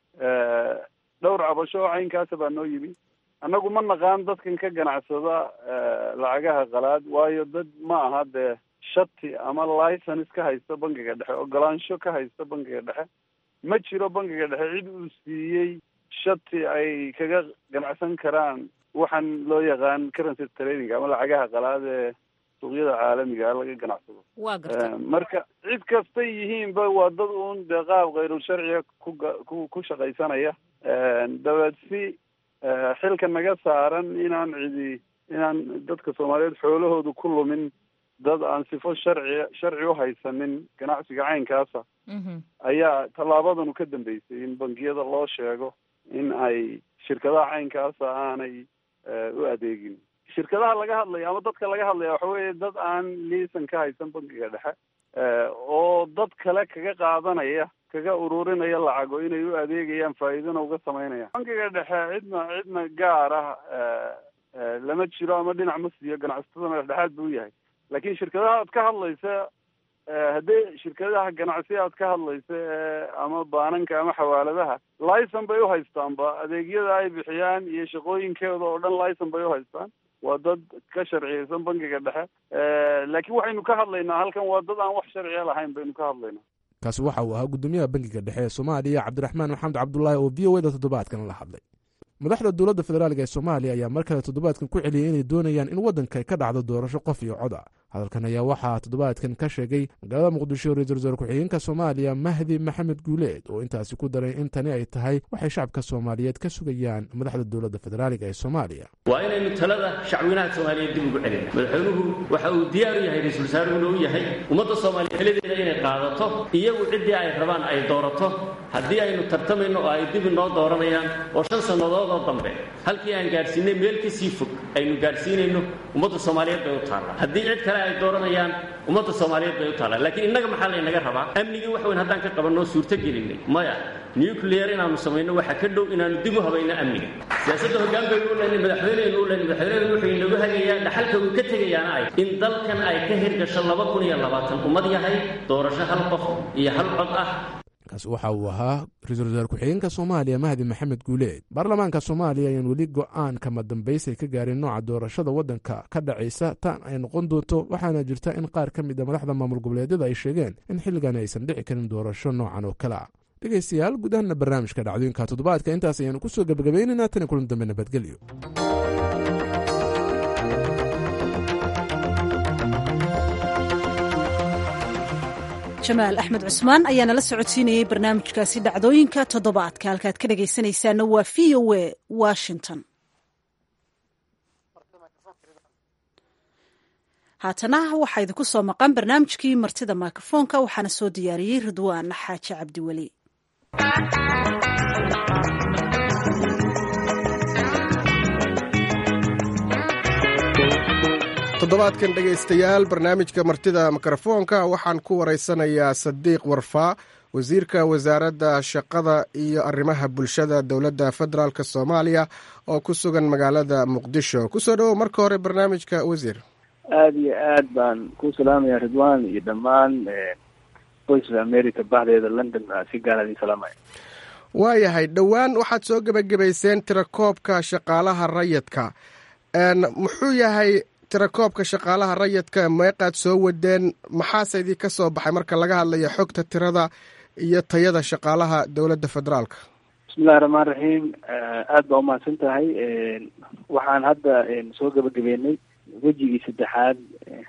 dhowr cabasho oo caynkaasa baa noo yimi annagu ma naqaan dadkan ka ganacsada lacagaha qalaad waayo dad ma aha dee shati ama license ka haysta bangiga dhexe ogolaansho ka haysta bangiga dhexe ma jiro bangiga dhexe cid uu siiyey shati ay kaga ganacsan karaan waxaan loo yaqaan currency trading ama lacagaha qalaad ee suuqyada caalamiga laga ganacsado waa garta marka cid kastay yihiinba waa dad uun dee qaab kayrul sharciga kuga ku ku shaqaysanaya dabeed si xilka naga saaran inaan cidi inaan dadka soomaaliyeed xoolahoodu ku lumin dad aan sifo sharci sharci u haysanin ganacsiga caynkaasa ayaa tallaabadanu ka dambeysay in bangiyada loo sheego in ay shirkadaha caynkaasa aanay u adeegin shirkadaha laga hadlaya ama dadka laga hadlaya waxa weeye dad aan liisan ka haysan bangiga dhexe oo dad kale kaga qaadanaya kaga ururinaya lacago inay u adeegayaan faa'iidana uga samaynayaan bangiga dhexe cidna cidna gaar ah lama jiro ama dhinac ma siiyo ganacsatada madaxdhexaad buu yahay laakiin shirkadaha aad ka hadlaysa haddii shirkadaha ganacsi aad ka hadlaysa ama baananka ama xawaaladaha licen bay u haystaanba adeegyada ay bixiyaan iyo shaqooyinkooda oo dhan licen bay u haystaan waa dad ka sharciyeysan bangiga dhexe laakiin waxaynu ka hadlaynaa halkan waa dad aan wax sharciya lahayn baynu ka hadlaynaa kaasi waxa uu ahaa guddoomiyaha bangiga dhexe ee soomaaliya cabdiraxmaan maxamed cabdulaahi oo v o da toddobaadkan la hadlay madaxda dowladda federaalk ee soomaaliya ayaa mar kale toddobaadkan ku celiyay inay doonayaan in waddanka ay ka dhacdo doorasho qof iyo cod a hadalkan ayaa waxaa toddobaadkan ka sheegay magaalada muqdisho ra-isul wasaare ku-xigeenka soomaaliya mahdi maxamed guuleed oo intaasi ku daray in tani ay tahay waxay shacabka soomaaliyeed ka sugayaan madaxda dowladda federaalk ee soomaaliya waa inaynu talada shacweynaha soomaaliyeed dib ugu celina madaxweynuhu waxa uu diyaar u yahay ra-isul wasaarehuna u yahay ummadda soomaaliya xilideeda inay qaadato iyagu ciddii ay rabaan ay doorato haddii aynu tartamayno oo ay dib inoo dooranayaan oo shan sannadood oo dambe halkii aan gaadhsiinay meel ka sii fog aynu gaadhsiinayno ummadda soomaaliyeed bay u taallaa haddii cid kale ay dooranayaan ummadda soomaaliyeed bay u taallaa laakiin innaga maxaa laynaga rabaa amnigii wax weyn haddaan ka qabanoo suurto gelinay maya nuclear inaanu samayno waxa ka dhow inaanu dib u habayno amniga siyaasadda hoggaan baynu u leynay madaxweyneynu u leynay madaxweyneynu wuxuu inagu hagayaa dhaxalka uu ka tegayaana ay in dalkan ay ka hirgasho laba kun iyo labaatan ummad yahay doorasho hal qof iyo hal cod ah kaasi waxa uu ahaa ra-iisul wasaare ku-xigeenka soomaaliya mahdi maxamed guuleed baarlamaanka soomaaliya ayaan weli go-aan kama dambaysay ka gaarin nooca doorashada waddanka ka dhacaysa tan ay noqon doonto waxaana jirta in qaar ka mid a madaxda maamul goboleedyada ay sheegeen in xilligan aysan dhici karin doorasho noocan oo kale ah dhegaystayaal gudahanna barnaamijka dhacdooyinka toddobaadka intaas ayaanu ku soo gebagabaynaynaa tani kulan dambe nabadgelyo jamaal axmed cusmaan ayaa nala socodsiinayey barnaamijkaasi dhacdooyinka toddobaadka halkaad ka dhagaysanaysaana waa v o a washington haatana waxaa idinku soo maqan barnaamijkii martida mikrofoonka waxaana soo diyaariyey ridwaan xaaji cabdiweli toddobaadkan dhegaystayaal barnaamijka martida mikrofoonka waxaan ku waraysanayaa sadiiq warfaa wasiirka wasaaradda shaqada iyo arrimaha bulshada dowladda federaalk soomaaliya oo ku sugan magaalada muqdisho kusoo dhowow marka hore barnaamijka wasiir aada iyo aad baan ku salaamaya ridwan iyo dhammaan voice of america bahdeeda london si gaar adin salaamaya waayahay dhowaan waxaad soo gebagabayseen tirakoobka shaqaalaha rayidka muxuu yahay tirakoobka shaqaalaha rayidka meeqaad soo wadeen maxaase idii ka soo baxay marka laga hadlayo xogta tirada iyo tayada shaqaalaha dowladda federaalka bismillahi raxmaan raxiim aada baa umahadsan tahay waxaan hadda soo gebagabeynay wejigii saddexaad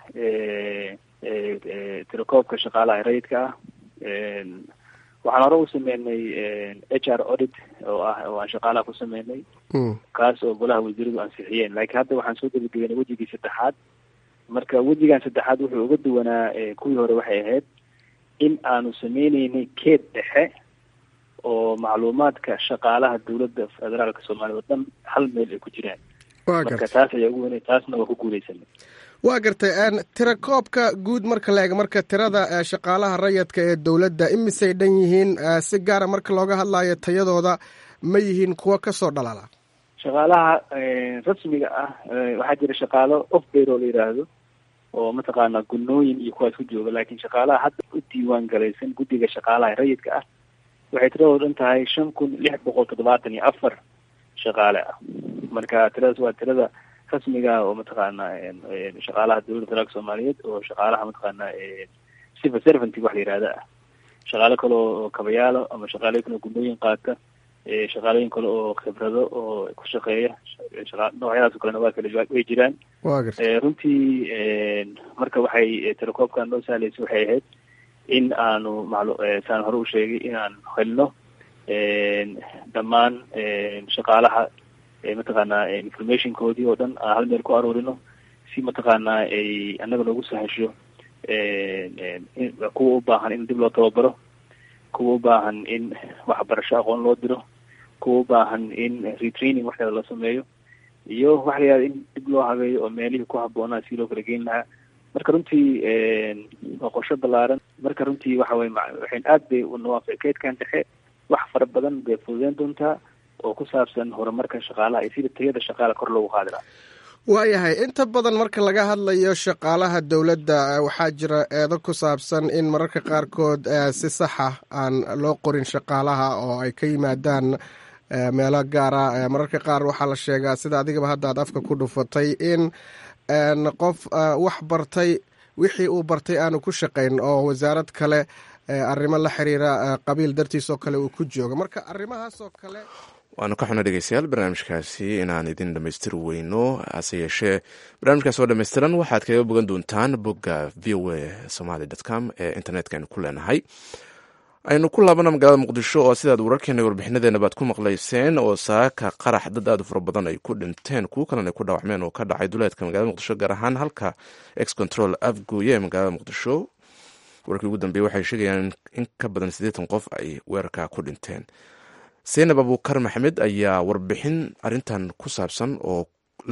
tirakoobka shaqaalaha rayidka ah waxaan hore u sameynay h r audit oo ah oo aan shaqaalaha ku sameynay kaas oo golaha wasiiradu ansixiyeen laakiin hadda waxaan soo gebagabeynay wejigii saddexaad marka wejigan saddexaad wuxuu uga duwanaa kuwii hore waxay ahayd in aanu sameyneynay keed dhexe oo macluumaadka shaqaalaha dowladda federaalka soomaaliya oo dhan hal meel ay ku jiraan marka taas ayaa ugu weynay taasna waa ku guuleysanay waa gartay tirakoobka guud marka la eega marka tirada shaqaalaha rayadka ee dowladda imisay dhan yihiin si gaara marka looga hadlayo tayadooda ma yihiin kuwo kasoo dhalala shaqaalaha rasmiga ah waxaa jira shaqaalo off bayro la yidhaahdo oo mataqaanaa gunooyin iyo kuwaas ku jooga laakiin shaqaalaha hadda u diiwaan galaysan guddiga shaqaalaha rayidka ah waxay tiradooda dhan tahay shan kun lix boqol toddobaatan iyo afar shaqaale ah marka tiradaas waa tirada rasmiga oo mataqaanaa shaqaalaha dowladda federaalka soomaaliyeed oo shaqaalaha mataqaanaa civil servanty wax la yihahda ah shaqaalo kale oo kabayaalo ama shaqaaloyin kale oo gunooyin qaata shaqaalooyin kale oo khibrado oo ku shaqeeya noocyadaas o kalena waa kala way jiraan runtii marka waxay telecoobkan noo sahlaysa waxay ahayd in aanu maclu saan hore u sheegay in aan helno dhammaan shaqaalaha mataqaanaa informationkoodii oo dhan aan hal meel ku aruurino si mataqaanaa ay annaga noogu sahasho kuwa u baahan in dib loo tababaro kuwa u baahan in waxbarasho aqoon loo diro kuwa u baahan in retraining waxeeda la sameeyo iyo waxa la yihahda in dib loo habeeyo oo meelihii ku habboonaa si loo kala geyn lahaa marka runtii waa qorsho ballaaran marka runtii waxa weye waxayn aad bay unawaafici keedkan dhexe wax fara badan bay fududeyn doontaa oo ku saabsan horumarka shaqaalaha iyo sida tayada shaqaala kor loogu qaadi lahaa waayahay inta badan marka laga hadlayo shaqaalaha dowladda waxaa jira eedo ku saabsan in mararka qaarkood si saxa aan loo qorin shaqaalaha oo ay ka yimaadaan meelo gaara mararka qaar waxaa la sheegaa sida adigaba hadda aad afka ku dhufatay in qof wax bartay wixii uu bartay aanu ku shaqayn oo wasaarad kale arrimo la xiriira qabiil dartiis oo kale uu ku joogo marka arrimahaasoo kale waanu ka xuna dhegeystayaal barnaamijkaasi inaan idin dhamaystiri weyno hase yeeshee barnaamijkaas oo dhammaystiran waxaad kaga bogan doontaan bogga v o a somaly com ee internetka aynu ku leenahay aynu ku laabana magaalada muqdisho oo sidaad wararkeena warbixinadeena baad ku maqlayseen oo saaka qarax dad aad u fara badan ay ku dhinteen kuwo kalena ay ku dhaawacmeen oo ka dhacay duleedka magaalada muqdisho gaar ahaan halka ex control afgooye ee magaalada muqdisho wararkii ugu dambeeye waxay sheegayaan in ka badan siddeetan qof ay weerarka ku dhinteen seynab abuukar maxamed ayaa warbixin arintan ku saabsan oo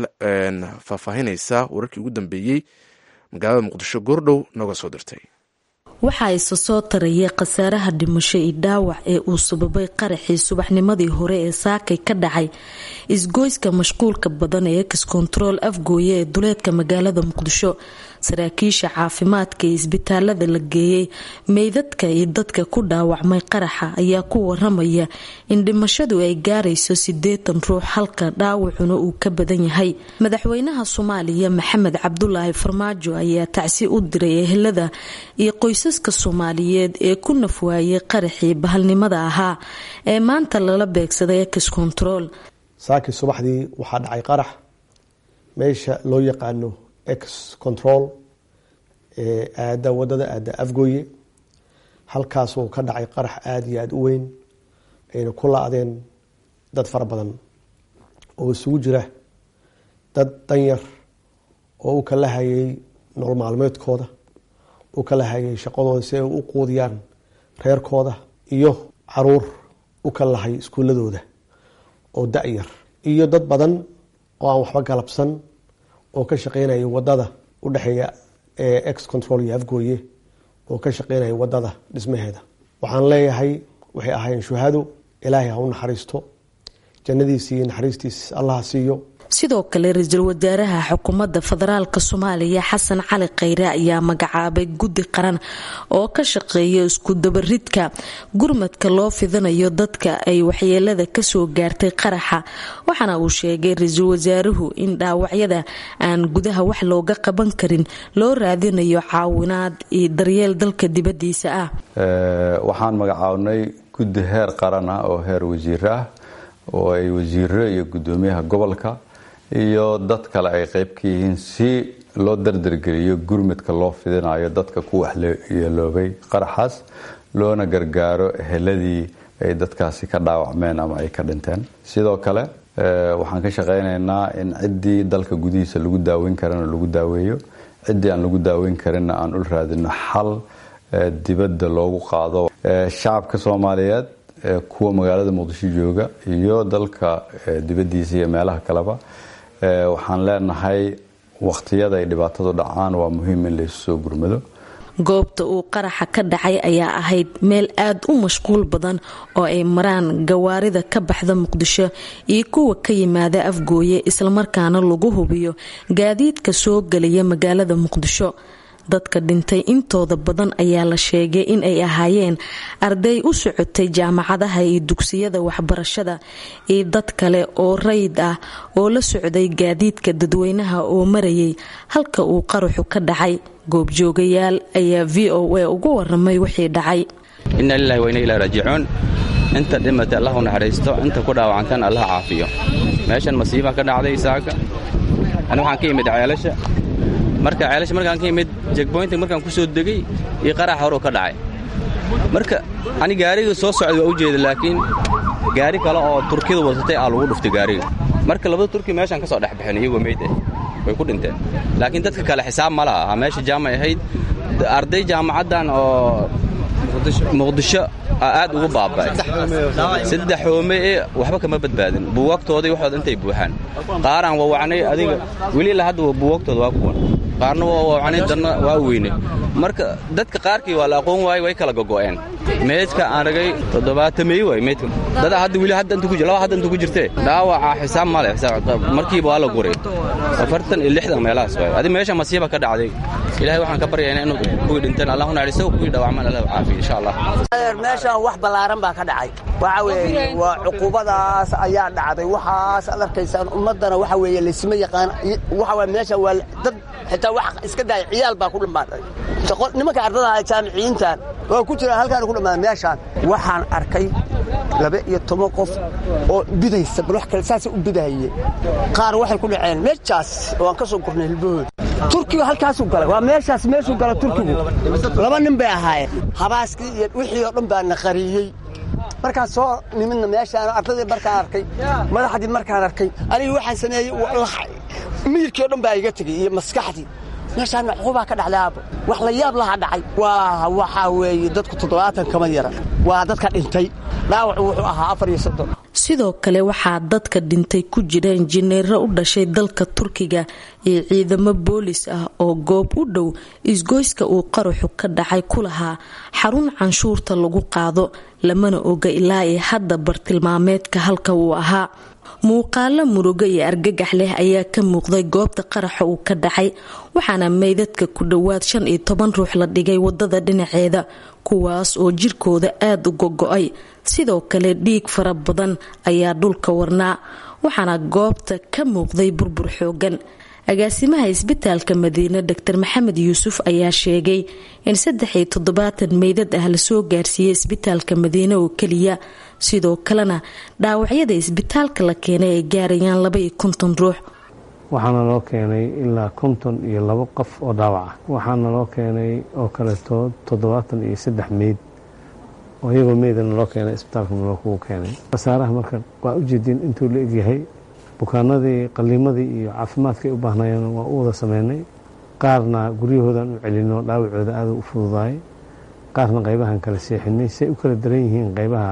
faahfaahinaysa wararkii ugu dambeeyey magaalada muqdisho goordhow nooga soo dirtay waxaa isa soo taraya khasaaraha dhimasho iyo dhaawac ee uu sababay qaraxii subaxnimadii hore ee saakay ka dhacay isgoyska mashquulka badan ee ex control afgooye ee duleedka magaalada muqdisho saraakiisha caafimaadka ee isbitaalada la geeyey meydadka iyo dadka ku dhaawacmay qaraxa ayaa ku waramaya in dhimashadu ay gaarayso sideetan ruux halka dhaawacuna uu ka badan yahay madaxweynaha soomaaliya maxamed cabdulaahi farmaajo ayaa tacsi u diray ehelada iyo qoysaska soomaaliyeed ee ku nafwaayay qaraxii bahalnimada ahaa ee maanta lala beegsaday ex control saakii subaxdii waxaa dhacay qarax meesha loo yaqaano ex control ee aada wadada aada afgooye halkaasuu ka dhacay qarax aada iyo aada u weyn ayna ku la-deen dad fara badan oo isugu jira dad danyar oo u kala hayay nolol maalmeedkooda u kala hayay shaqadooda si ay u quudiyaan reerkooda iyo caruur u kala lahay iskuuladooda oo da-yar iyo dad badan oo aan waxba galabsan oo ka shaqeynaya wadada udhexeeya ee ex control iyo afgooye oo ka shaqeynaya wadada dhismaheeda waxaan leeyahay waxay ahaayeen shuhado ilaahay ha u naxariisto jannadiisa iyo naxariistiis allaha siiyo sidoo kale ra-iisul wasaaraha xukuumadda federaalka soomaaliya xasan cali khayre ayaa magacaabay guddi qaran oo ka shaqeeya isku dabaridka gurmadka loo fidinayo dadka ay waxyeelada kasoo gaartay qaraxa waxaana uu sheegay ra-iisul wasaaruhu in dhaawacyada aan gudaha wax looga qaban karin loo raadinayo caawinaad iyo daryeel dalka dibadiisa ah waxaan magacaabnay guddi heer qaran ah oo heer wasiir ah oo ay wasiiro iyo gudoomiyaha gobolka iyo dad kale ay qeyb ka yihiin si loo dardargeliyo gurmadka loo fidinayo dadka ku waxyeeloobay qaraxaas loona gargaaro eheladii ay dadkaasi ka dhaawacmeen ama ay ka dhinteen sidoo kale waxaan ka shaqeynaynaa in ciddii dalka gudihiisa lagu daaweyn karana lagu daaweeyo ciddii aan lagu daaweyn karinna aan ul raadino xal dibadda loogu qaado shacabka soomaaliyeed kuwa magaalada muqdisho jooga iyo dalka dibadiisa iyo meelaha kaleba waxaan leenahay wakhtiyada ay dhibaatadu dhacaan waa muhiim in laysu soo gurmado goobta uu qaraxa ka dhacay ayaa ahayd meel aad u mashquul badan oo ay maraan gawaarida ka baxda muqdisho iyo kuwa ka yimaada afgooye islamarkaana lagu hubiyo gaadiidka soo gelaya magaalada muqdisho dadka dhintay intooda badan ayaa la sheegay in ay ahaayeen arday u socotay jaamacadaha iyo dugsiyada waxbarashada iyo dad kale oo rayid ah oo la socday gaadiidka dadweynaha oo marayay halka uu qaraxu ka dhacay goobjoogayaal ayaa v o a ugu waramay wixii dhacay inna lilahi wa inna ilahi raajicuun inta dhimatay allah u naxariisto inta ku dhaawacantan allah caafiyo meeshan masiibaa ka dhacday saaka ani waxaan ka yimid ceelasha marka ceelasha markaan ka yimid jegboynta markaan ku soo degay iyo qarax horuu ka dhacay marka ani gaariga soo socday waa u jeeda laakiin gaari kale oo turkida wadatay aa lagu dhuftay gaariga marka labada turki meeshaan ka soo dhex baxeen iyagoo meyd ah way ku dhinteen laakiin dadka kale xisaab ma laha meesha jaamay ahayd arday jaamacaddan oo muqdisho aad ugu baaba'ay saddex hoome ee waxba kama badbaadin buugaagtoodii waxood intay buuxaan qaaraan wawacnay adiga weli ilaa hadda buugaagtooda waa kuwan qaarna waa wawacnay danna waa weynay marka dadka qaarkii waa la aqoon waayey way kala gogo'een meydka aan ragay toddobaatamey waay meydka dada hadda weli hadda inta ku laba hadda inta ku jirtee dhaawaca xisaab ma leh markiiba waa la guray afartan iyo lixdan meelahaas waay adi meesha masiiba ka dhacday ilaahay waxaan ka baryaynaa inuu kuwii dhinteen allah unaxariisto kuwii dhaawacmaan allah caafiyo insha allah meeshaan wax ballaaran baa ka dhacay waxa weeye waa cuqubadaas ayaa dhacday waxaas ad arkaysaan ummaddana waxa weeye laysma yaqaan waxa waye meesha waa dad xitaa wax iska daaya ciyaal baa ku dhammaaday nimanka ardada jaamiciyiintan waa ku jiraan halkaan ku dhammaaday meeshaan waxaan arkay laba iyo toban qof oo bidaysa bal wax kale saasay u bidahaye qaar waxay ku dhaceen meeshaas oo aan ka soo gurnay hilbahooda turkiga halkaasuu galay waa meeshaas meeshuu gala turkigu laba nin bay ahaayeen habaaskii iyo wixii oo dhan baa na qariyey markaan soo nimidna meeshaan ardadii markaan arkay madaxdii markaan arkay aniga waxaan sameeyey miyirkii o dhan baa iga tegey iyo maskaxdii meeshaana cuqubaa ka dhacday aabo wax la yaab laha dhacay waa waxaa weeye dadku toddobaatan kama yara waa dadka dhintay dhaawacu wuxuu ahaa afar iyo soddon sidoo kale waxaa dadka dhintay ku jira injineero u dhashay dalka turkiga iyo ciidamo boolis ah oo goob u dhow isgoyska uu qaraxu ka dhacay ku lahaa xarun canshuurta lagu qaado lamana oga ilaa ee hadda bartilmaameedka halka uu ahaa muuqaalo murugo iyo argagax leh ayaa ka muuqday goobta qaraxa uu ka dhacay waxaana meydadka ku dhowaad shan iyo toban ruux la dhigay wadada dhinaceeda kuwaas oo jirkooda aada u gogo-ay sidoo kale dhiig fara badan ayaa dhulka warnaa waxaana goobta ka muuqday burbur xoogan agaasimaha isbitaalka madiine dor maxamed yuusuf ayaa sheegay in saddex iyo toddobaatan meydad ah lasoo gaarsiiyey isbitaalka madiine oo keliya sidoo kalena dhaawacyada isbitaalka la keenay ay gaarayaan laba iyo konton ruux waxaana loo keenay ilaa konton iyo labo qof oo dhaawac ah waxaana loo keenay oo kaleeto toddobaatan iyo saddex meyd oo iyagoo meydana loo keenay isbitaalka naloo kugu keenay khasaaraha marka waa ujeediin intuu la egyahay bukaanadii qaliimadii iyo caafimaadkay u baahnayeen waa u wada sameynay qaarna guryahoodan u celino dhaawacooda aada u fududaay qaarna qaybahan kala seexinay say u kala daran yihiin qaybaha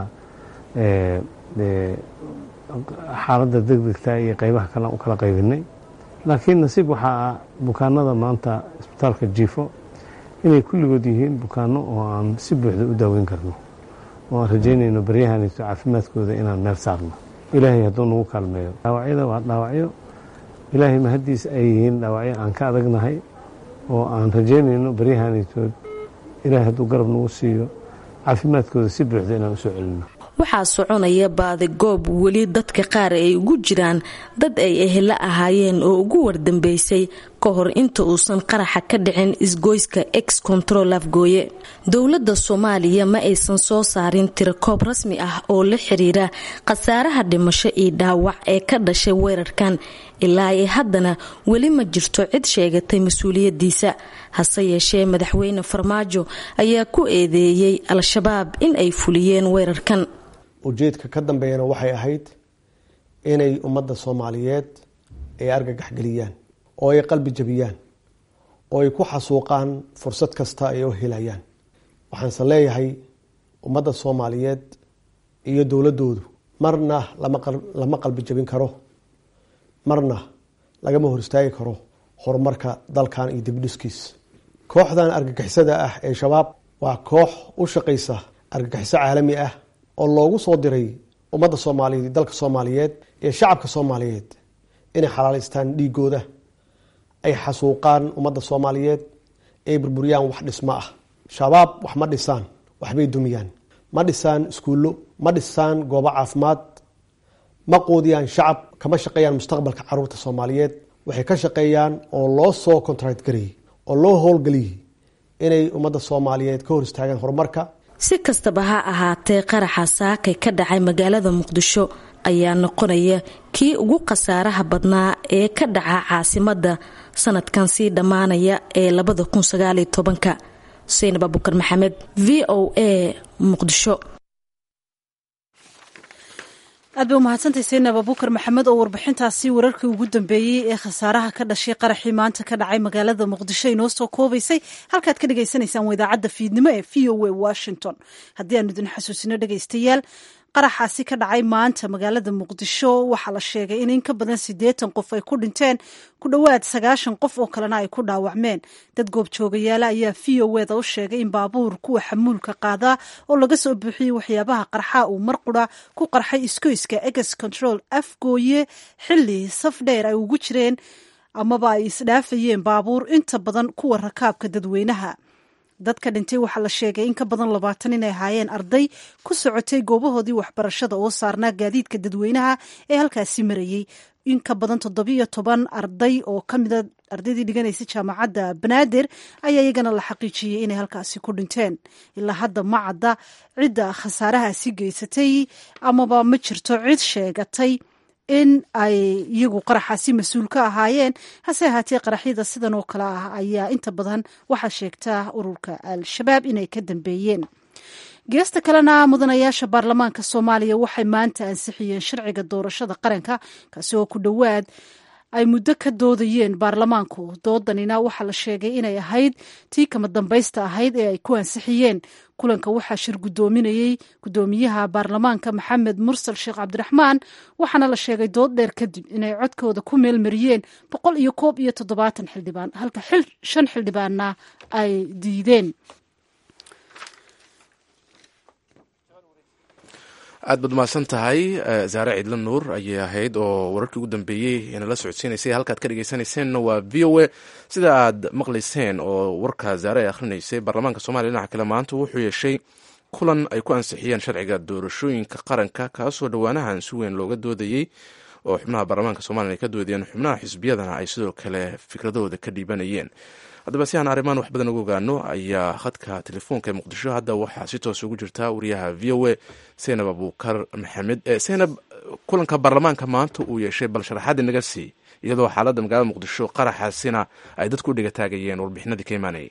xaaladda degdegta iyo qaybaha kale u kala qaybinay laakiin nasiib waxaa ah bukaanada maanta isbitaalka jiifo inay kulligood yihiin bukaano oo aan si buuxda u daaweyn karno oo aan rajaynayno baryahanito caafimaadkooda inaan meel saarno ilaahay hadduu nagu kaalmeeyo dhaawacyada waa dhaawacyo ilaahay mahaddiis ay yihiin dhaawacyo aan ka adagnahay oo aan rajaynayno baryahanitood ilaahay hadduu garab nagu siiyo caafimaadkooda si buuxda inaan usoo celino waxaa soconaya baadigoob weli dadka qaar ay ugu jiraan dad ay ehelo ahaayeen oo ugu wardambeysay ka hor inta uusan qaraxa ka dhicin isgoyska ex control afgooye dowladda soomaaliya ma aysan soo saarin tirakoob rasmi ah oo la xiriira khasaaraha dhimasho iyo dhaawac ee ka dhashay weerarkan ilaa ay haddana weli ma jirto cid sheegatay mas-uuliyadiisa hase yeeshee madaxweyne farmaajo ayaa ku eedeeyey al-shabaab in ay fuliyeen weerarkan ujeedka ka dambeeyana waxay ahayd inay ummadda soomaaliyeed ay argagax geliyaan oo ay qalbi jabiyaan oo ay ku xasuuqaan fursad kasta ay u helayaan waxaanse leeyahay ummadda soomaaliyeed iyo dowladoodu marna lama qalbi jabin karo marna lagama hor istaagi karo horumarka dalkan iyo dibdhiskiis kooxdan argagixisada ah ee shabaab waa koox u shaqaysa argagixiso caalami ah oo loogu soo diray ummadda soomaaliyeed dalka soomaaliyeed iyo shacabka soomaaliyeed inay xalaalaystaan dhiigooda ay xasuuqaan ummadda soomaaliyeed ay burburiyaan wax dhismo ah shabaab wax ma dhisaan waxbay dumiyaan ma dhisaan iskuullo ma dhisaan goobo caafimaad ma quudiyaan shacab kama shaqeeyaan mustaqbalka caruurta soomaaliyeed waxay ka shaqeeyaan oo loo soo contract garayey oo loo howlgeliyey inay ummadda soomaaliyeed ka hor istaagaan horumarka si kastaba ha ahaatee qaraxa saakay ka dhacay magaalada muqdisho ayaa noqonaya kii ugu khasaaraha badnaa ee ka dhaca caasimadda sanadkan sii dhammaanaya ee labada kun sagaaliyo tobanka xuseen abubakar maxamed v o a muqdisho aad bay umahadsantahy saynab abubakar maxamed oo warbixintaasi wararkii ugu dambeeyey ee khasaaraha ka dhashay qaraxii maanta ka dhacay magaalada muqdisho inoo soo koobaysay halkaad ka dhagaysanaysaan idaacadda fiidnimo ee v o a washington haddii aanu idin xasuusino dhegaystayaal qaraxaasi ka dhacay maanta magaalada muqdisho waxaa la sheegay in in ka badan siddeetan qof ay ku dhinteen ku dhowaad sagaashan qof oo kalena ay ku dhaawacmeen dad goobjoogayaala ayaa v o eda u sheegay in baabuur kuwa xamuulka qaadaa oo laga soo buuxiyey waxyaabaha qarxa uu mar qura ku qarxay iskoyska eges control afgooye xilli saf dheer ay ugu jireen amaba ay isdhaafayeen baabuur inta badan kuwa rakaabka dadweynaha dadka dhintay waxaa la sheegay in ka badan labaatan inay ahaayeen arday ku socotay goobahoodii waxbarashada oo saarnaa gaadiidka dadweynaha ee halkaasi marayey in ka badan toddobiyo toban arday oo ka mida ardaydii dhiganaysa jaamacadda banaadir ayaa iyagana la xaqiijiyey inay halkaasi ku dhinteen ilaa hadda ma cadda cidda khasaarahaasi geysatay amaba ma jirto cid sheegatay in ay iyagu qaraxaasi mas-uul ka ahaayeen hase ahaatee qaraxyada sidan oo kale ah ayaa inta badan waxaa sheegtaa ururka al-shabaab inay ka dambeeyeen geesta kalena mudanayaasha baarlamaanka soomaaliya waxay maanta ansixiyeen sharciga doorashada qaranka kaasi oo ku dhowaad ay muddo ka doodayeen baarlamaanku doodanina waxaa la sheegay inay ahayd tii kama dambaysta ahayd ee ay ku ansixiyeen kulanka waxaa shir gudoominayey gudoomiyaha baarlamaanka maxamed mursal sheekh cabdiraxmaan waxaana la sheegay dood dheer kadib inay codkooda ku meelmariyeen boqol iyo koob iyo toddobaatan xildhibaan halka shan xildhibaanna ay diideen aad baad umahadsan tahay zaare ciidla nuur ayay ahayd oo wararkii ugu dambeeyey inala socodsiinaysay halkaad ka dhegeysanayseena waa v o a sida aad maqlayseen oo warka zaare ay akhrinaysay baarlamaanka soomaliya dhinaca kale maanta wuxuu yeeshay kulan ay ku ansixiyeen sharciga doorashooyinka qaranka kaasoo dhowaanahan si weyn looga doodayey oo xubnaha baarlamaanka somaliya ay ka doodayeen xubnaha xisbiyadana ay sidoo kale fikradahooda ka dhiibanayeen haddaba si aan arrimaan wax badan uga ogaano ayaa khadka telefoonka ee muqdisho hadda waxaa si toos ugu jirta wariyaha v o a seynab abuukar maxamed seynab kulanka baarlamaanka maanta uu yeeshay bal sharaxaad inaga sii iyadoo xaaladda magaalada muqdisho qaraxaasina ay dadku u dhigataagayeen warbixinadii ka imaanayay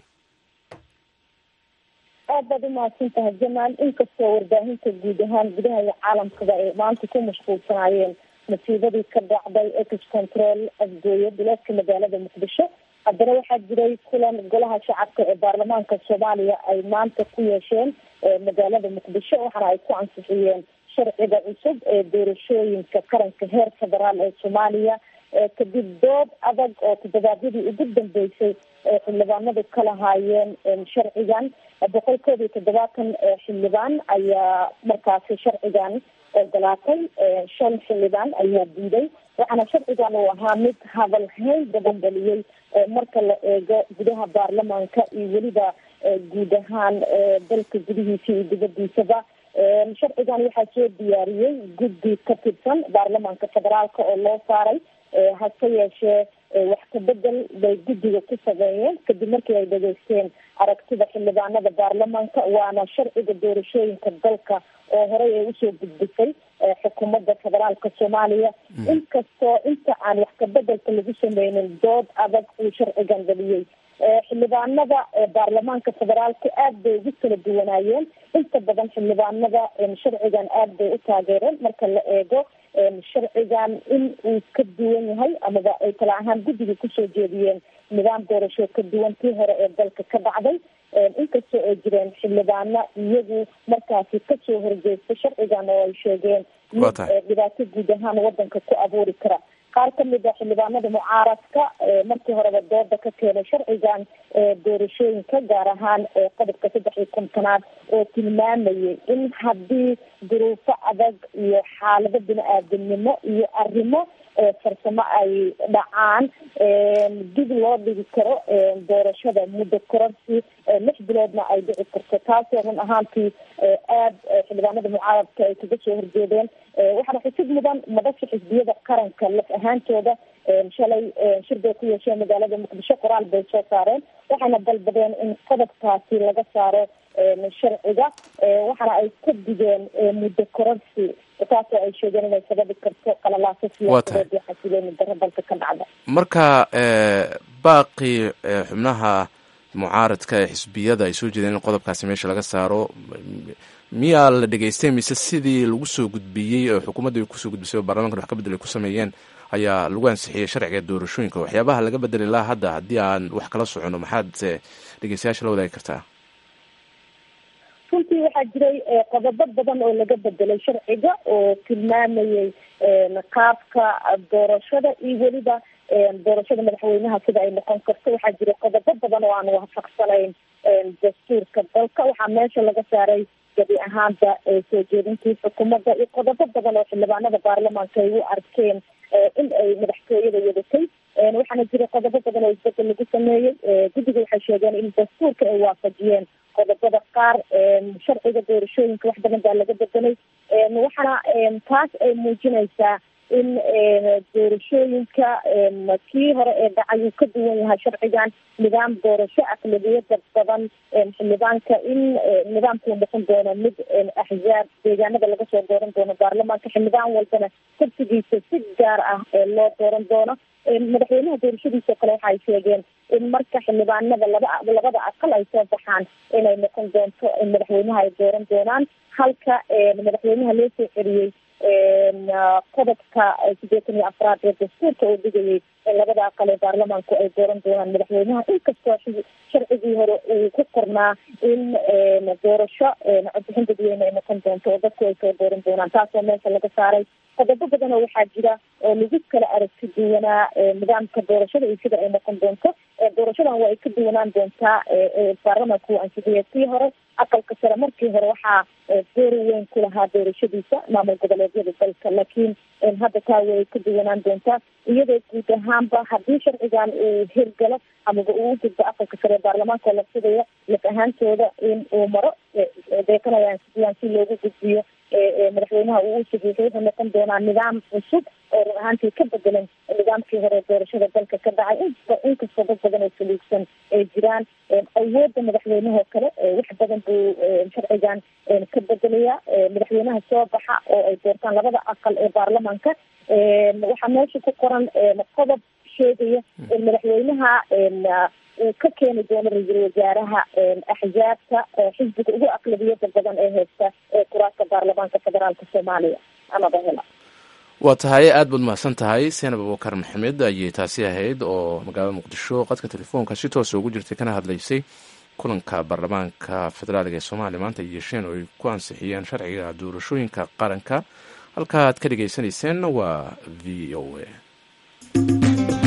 aad baad umahadsan tahay jamaal inkastoo warbaahinta guud ahaan gudaha iyo caalamkaba ay maanta ku mashquulsanaayeen masiibadii ka dhacday ex control afgooye bilaadka magaalada muqdisho haddana waxaa jiray kulan golaha shacabka ee baarlamaanka soomaaliya ay maanta ku yeesheen magaalada muqdisho waxaana ay ku ansixiyeen sharciga cusub ee doorashooyinka qaranka heer federaal ee soomaaliya kadib dood adag oo toddobaadyadii ugu dambeysay ee xildhibaanadu ka lahaayeen sharcigan boqol koob iyo toddobaatan xildhibaan ayaa markaasi sharcigan ogolaatay shan xildhibaan ayaa diiday waxaana sharcigan uu ahaa mid hadal hayn badan dhaliyey marka la eego gudaha baarlamaanka iyo weliba guud ahaan dalka gudihiisa iyo dibadiisaba sharcigan waxaa soo diyaariyey guddi ka tirsan baarlamaanka federaalka oo loo saaray hase yeeshee wax kabedel bay guddiga ku sameeyeen kadib markii ay dhageysteen aragtida xildhibaanada baarlamaanka waana sharciga doorashooyinka dalka oo horey ay usoo gudbisay xukuumadda federaalka soomaaliya inkastoo inta aan wax kabedelka lagu sameynin dood adag uu sharcigan dhaliyey xildhibaanada baarlamaanka federaalka aad bay ugu kala duwanaayeen inta badan xildhibaanada sharcigan aad bay u taageereen marka la eego sharcigan in uu ka duwan yahay amaba ay kala ahaan guddiga kusoo jeediyeen nidaam doorasho ka duwan tii hore ee dalka ka dhacday inkastoo ay jireen xildhibaano iyagu markaasi kasoo horjeesta sharcigan oo ay sheegeen mid dhibaato guud ahaan wadanka ku abuuri kara qaar kamid a xildhibaanada mucaaradka markii horeba dooda ka keenay sharcigan doorashooyinka gaar ahaan qodobka saddex iyo kontonaad oo tilmaamayay in haddii duruufo adag iyo xaalado bini-aadamnimo iyo arrimo farsamo ay dhacaan dib loo dhigi karo doorashada muddo kororsi lix biloodna ay dhici karto taasoo run ahaantii aada xildhibaanada mucaaradka ay kaga soo horjeedeen waxaana xusid mudan madasha xisbiyada qaranka laf ahaantooda shalay shir bay ku yeesheen magaalada muqdisho qoraal bay soo saareen waxayna dalbadeen in qodobkaasi laga saaro sharciga waxaana ay ka digeen muddo kororsi taasoo ay sheegeen inay sababi karto qalalaaso siyaasadeed iyo xasilooni darro dalka ka dhacda marka baaqii xubnaha mucaaradka ee xisbiyada ay soo jeedeen in qodobkaasi meesha laga saaro miyaa la dhegeystay mise sidii lagu soo gudbiyey oo xukuumadda ay kusoo gudbisay oo baarlamankan wax ka bedel ay ku sameeyeen ayaa lagu ansixiyey sharciga doorashooyinka waxyaabaha laga bedeli lahaa hadda haddii aan wax kala socono maxaad dhegeystayaasha la wadaagi kartaa runtii waxaa jiray qodobo badan oo laga bedelay sharciga oo tilmaamayay qaabka doorashada iyo weliba doorashada madaxweynaha sida ay noqon karto waxaa jiray qodobo badan oo aan waafaqsanayn dastuurka dalka waxaa meesha laga saaray gabi ahaanta soo jeedintii xukuumadda iyo qodobo badan oo xildhibaanada baarlamaanka ay u arkeen in ay madaxtooyada wadatay waxaana jiray qodobo badan oo isbedel lagu sameeyey guddiga waxay sheegeen in dastuurka ay waafajiyeen qodobada qaar sharciga doorashooyinka wax badan baa laga bedelay waxaana taas ay muujinaysaa in doorashooyinka kii hore ee dhacay uu ka duwan yahay sharcigan nidaam doorasho aqlabiyada badan xildhibaanka in nidaamkuu noqon doono mid axzaab deegaanada laga soo dooran doono baarlamaanka xildhibaan walbana kursigiisa si gaar ah loo dooran doono madaxweynaha doorashadiisao kale waxa ay sheegeen in marka xildhibaanada laba labada aqal ay soo baxaan inay noqon doonto in madaxweynaha ay dooran doonaan halka madaxweynaha loo soo celiyey qodobka sideetan iyo afraad ee dastuurka uu dhigayay in labada aqal ee baarlamaanku ay dooran doonaan madaxweynaha inkastoo sharcigii hore uu ku qornaa in doorasho codbixin dadweyne ay noqon doonto oo dadku ay soo dooran doonaan taasoo meesha laga saaray qodobo badan oo waxaa jira oo lagu kala aragti duwanaa nidaamka doorashada iyo sida ay noqon doonto doorashadan waa ay ka duwanaan doontaa baarlamaanka uu ansixiyay kii hore aqalka sare markii hore waxaa door weyn ku lahaa doorashadiisa maamul goboleedyada dalka laakiin hadda taa way ka duwanaan doontaa iyadoo guud ahaanba haddii sharcigan uu hirgalo amaba uu u gudbo aqalka sare ee baarlamaanka oo la fidaya laf ahaantooda in uu maro deekanayaan sidiyaan si loogu gudbiyo madaxweynaha uu u saxiixay wuxuu noqon doonaa nidaam cusub oo run ahaantii ka bedelan nidaamkii hore doorashada dalka ka dhacay inkastoo dad badan oo saliigsan ay jiraan awoodda madaxweynehoo kale wax badan buu sharcigan ka bedelaya madaxweynaha soo baxa oo ay doortaan labada aqal ee baarlamaanka waxaa meesha ku qoran qodob sheegaya in madaxweynaha uu ka keeni doono ra-iisul wasaaraha axzaabta xisbiga ugu aqlabiyada badan ee haysta ee kuraasta baarlamaanka federaalka soomaaliya amaba hela waa tahay aad baad mahadsan tahay seenab abubakar maxamed ayay taasi ahayd oo magaalada muqdisho qadka telefoonka si toosa ugu jirtay kana hadlaysay kulanka baarlamaanka federaaliga ee soomaaliya maanta ay yeesheen oo ay ku ansixiyeen sharciga doorashooyinka qaranka halka aad ka dhagaysanayseen waa v o a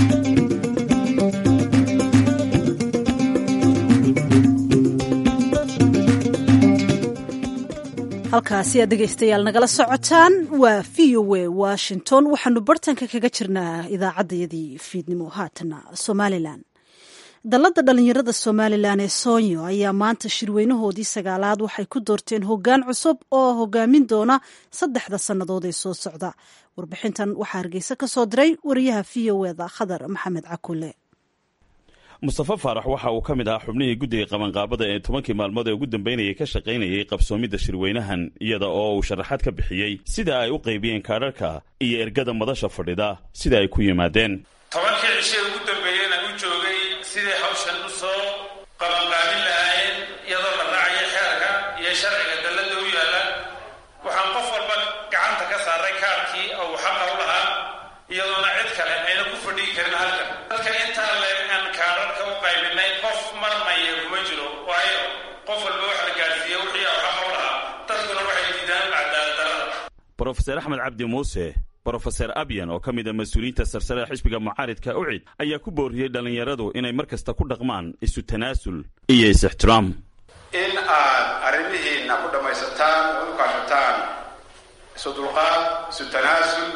halkaasi aad dhegaystayaal nagala socotaan waa v o a washington waxaanu bartanka kaga jirnaa idaacaddayadii fiidnimo haatana somalilan dalladda dhallinyarada somalilan ee soonyo ayaa maanta shirweynahoodii sagaalaad waxay ku doorteen hoggaan cusub oo hogaamin doona saddexda sannadood ee soo socda warbixintan waxaa hargeysa ka soo diray wariyaha v o eda khadar maxamed cakule mustafa faarax waxa uu ka mid ahaa xubnihii guddiga qabanqaabada ee tobankii maalmood ee ugu dambeynayay ka shaqaynayay qabsoomidda shirweynahan iyada oo uu sharaxaad ka bixiyey sida ay u qaybiyeen kaadharka iyo ergada madasha fadhida sida ay ku yimaadeen tobankii cishe ugu dambeeyena u joogay siday hawshan u soo qabanqaabin lahaayeen iyadoo la raacaya xeerka iyo sharciga dalladda u yaalla waxaan qof walba gacanta ka saaray kaarkii oo uu xaqa u lahaa iyadoona cid kale ayna ku fadhii karin halkan dadka intaa leeg aan kaararka u qaybinay qof marmaya kuma jiro waayo qof walba wax la gaadhsiiya wixii uu xaqa u lahaa dadkuna waxay diidaan cadaaladdarada brofeser axmed cabdi muuse brofeser abyan oo ka mid a mas-uuliyiinta sarsare ee xisbiga mucaaridka ucid ayaa ku booriyey dhallinyaradu inay mar kasta ku dhaqmaan isu tanaasul iyo is-ixtiraam in aad arrimihiinna ku dhammaysataan oo u kaashataan isu dulqaad isu tanaasul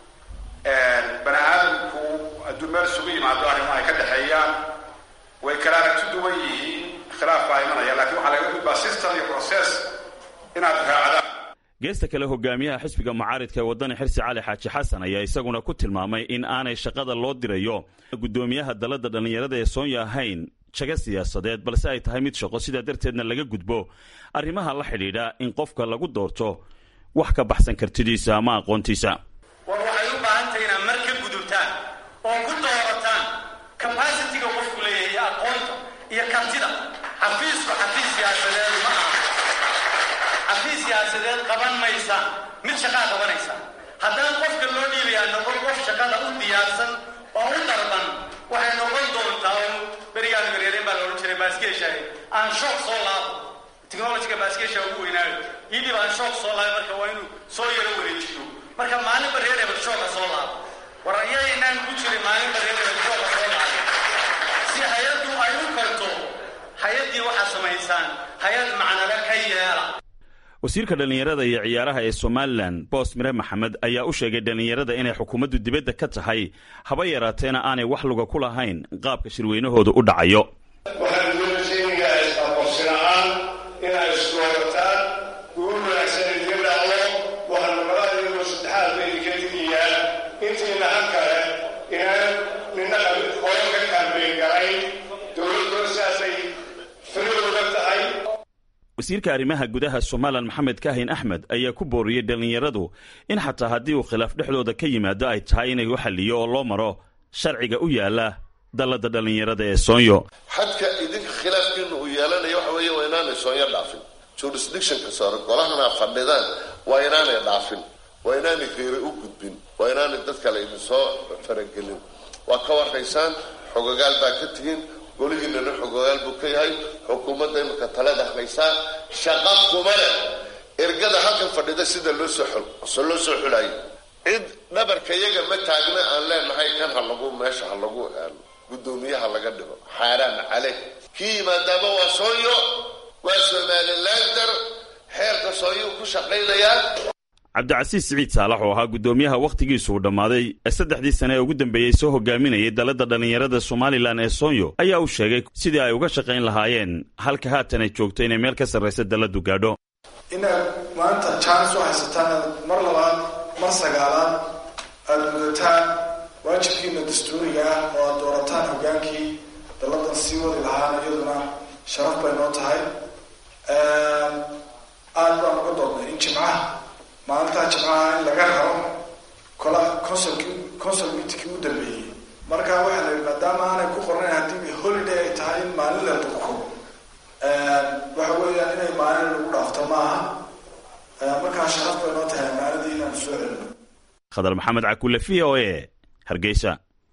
bani aadamku hadduu meel isugu yimaado arrimo ay ka dhexeeyaan way kala aragti duwan yihiin khilaaf baa imanaya lakiin waxaa laga gudbaa system iyo process inaad raacdaan geesta kale hogaamiyaha xisbiga mucaaridka ee waddani xirsi cali xaaji xasan ayaa isaguna ku tilmaamay in aanay shaqada loo dirayo guddoomiyaha dalladda dhallinyarada ee soonya ahayn jaga siyaasadeed balse ay tahay mid shaqo sidaa darteedna laga gudbo arrimaha la xidhiidha in qofka lagu doorto wax ka baxsan kartidiisa ama aqoontiisa war waxay u baahan tahay inaad mar ka gudubtaan oo ku doorataan capacitiga qofku leeyahay iyo aqoonta iyo kartida xafiisku xafiis siyaasadeed ma aha xafiis siyaasadeed qaban maysa mid shaqaa qabanaysa haddaan qofka loo dhiibayaa noqon qof shaqada u diyaarsan oo u darban waxay noqon doontaa oo berigaan gareereen baa la odhan jiray baaskeeshahay aan shoog soo laabo technologiga baaskeesha ugu weynaayo hidib aan shoog soo laabo marka waa inuu soo yaro wareejiyo marka maalinba reer hebel shooga soo laabo war ayaynaan ku jirin maalinba reer hebel shooga soo laabo si hay-addu ay u karto hay-addii waxaa samaysaan hay-ad macnale ka yeela wasiirka dhallinyarada iyo ciyaaraha ee somalilan boos mire maxamed ayaa u sheegay dhallinyarada inay xukuumaddu dibadda ka tahay haba yaraateena aanay wax luga ku lahayn qaabka shirweynahooda u dhacayo waxaan doonaysiinayaa isaqoonsina'aan inay isdoorataan guul wanaagsan idiga dhacdo waxaan nabadaha iyagoo saddexaad ba idinka digayaa intiina han kale inaan nina qolan ka kaambeyn garayn dowladdoona sidaasay firooga tahay wasiirka arrimaha gudaha somalilan maxamed kaahin axmed ayaa ku booriyey dhallinyaradu in xataa haddii uu khilaaf dhexdooda ka yimaado ay tahay inay u xalliyo oo loo maro sharciga u yaala dalladda dhallinyarada ee soonyo xadka idinka khilaafkiina uu yeelanaya waxa weeye waa inaanay soonyo dhaafin jurisdictionka sore golahana fadhidaan waa inaanay dhaafin waa inaanay geeri u gudbin waa inaanay dad kale idinsoo faragelin waa ka warraysaan xogagaal baa ka tihiin golihiinana xogogaal buu ka yahay xukuumadda imika talada haysaa shaqa kuma leh ergada halkan fadhida sida loo soo loo soo xulayo cid dhabarka iyaga ma taagna aan leenahay kan ha lagu meesha ha lagu guddoomiyaha laga dhigo xaaraan caleh kii yimaadaaba waa sooyo waa somalilander xeerka sooyuu ku shaqaynayaa cabdicasiis siciid saalax oo ahaa guddoomiyaha wakhtigiisu uu dhammaaday ee saddexdii sane ee ugu dambeeyey soo hogaaminayay dalladda dhallinyarada somalilan ee soonyo ayaa u sheegay sidii ay uga shaqayn lahaayeen halka haatan ay joogto inay meel ka sarraysa dalladdu gaadho inaad maanta jaanis u haysataan aad mar labaad mar sagaalaad aada gudataan waajibkiina dastuuriga ah oo aad doorataan hogaankii dalladan sii wadi lahaana iyaduna sharaf bay noo tahay aad baan uga doodnay in jimcaha maalintaa jimcaha in laga raro kola consulki consul meetingkii u dambeeyey marka waxaa la yidhi maadaama aanay ku qornayn haddii holiday ay tahay in maalin la durko waxa weeyaan inay maalin lagu dhaafto maaha markaa sharaf bay noo tahay maalintii inaan soo celino khadar maxamed cakulle v o e hargeysa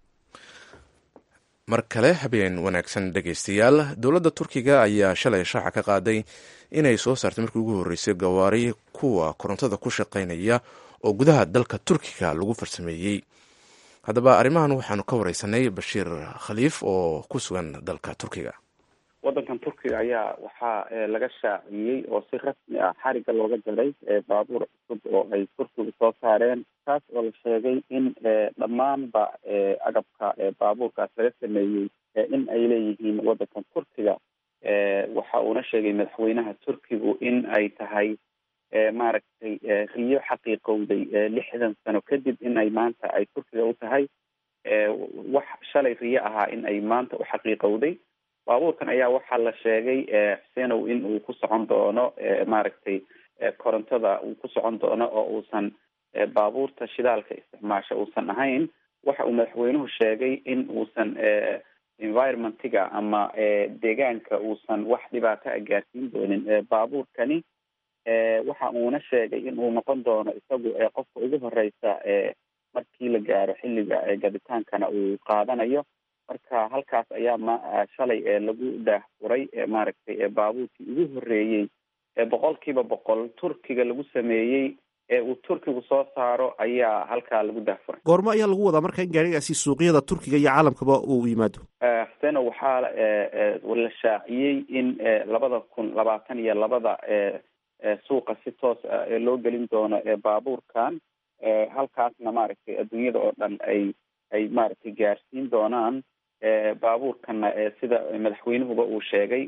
mar kale habeen wanaagsan dhegaystayaal dowladda turkiga ayaa shalay shaaca ka qaaday inay soo saartay markii ugu horreysay gawaari kuwa korontada ku shaqaynaya oo gudaha dalka turkiga lagu farsameeyey haddaba arrimahan waxaanu ka wareysanay bashiir khaliif oo ku sugan dalka turkiga waddankan turkiga ayaa waxaa laga shaaciyey oo si rasmi ah xariga looga jaray baabuur cusub oo ay turkigu soo saareen taas oo la sheegay in dhammaanba agabka baabuurkaas laga sameeyey in ay leeyihiin waddankan turkiga waxa uuna sheegay madaxweynaha turkigu in ay tahay maaragtay riyo xaqiiqowday lixdan sano kadib in ay maanta ay turkiga u tahay wax shalay riyo ahaa in ay maanta u xaqiiqowday baabuurkan ayaa waxaa la sheegay xuseenow in uu ku socon doono maaragtay korontada uu ku socon doono oo uusan baabuurta shidaalka isticmaasha uusan ahayn waxa uu madaxweynuhu sheegay in uusan environmentiga ama deegaanka uusan wax dhibaato a gaarsiin doonin baabuurkani waxa uuna sheegay in uu noqon doono isagu qofka ugu horeysa markii la gaaro xilliga gaditaankana uu qaadanayo marka halkaas ayaa ma shalay lagu daahfuray maaragtay baabuurkii ugu horeeyey boqol kiiba boqol turkiga lagu sameeyey uu turkigu soo saaro ayaa halkaa lagu dahfuray goormo ayaa lagu wadaa marka in gaarigaasi suuqyada turkiga iyo caalamkaba uu yimaado xuseno waxaa la shaaciyey in labada kun labaatan iyo labada suuqa si toos ah loo gelin doono baabuurkan halkaasna maaragtay adduunyada oo dhan ay ay maaragtay gaarsiin doonaan baabuurkana sida madaxweynuhuba uu sheegay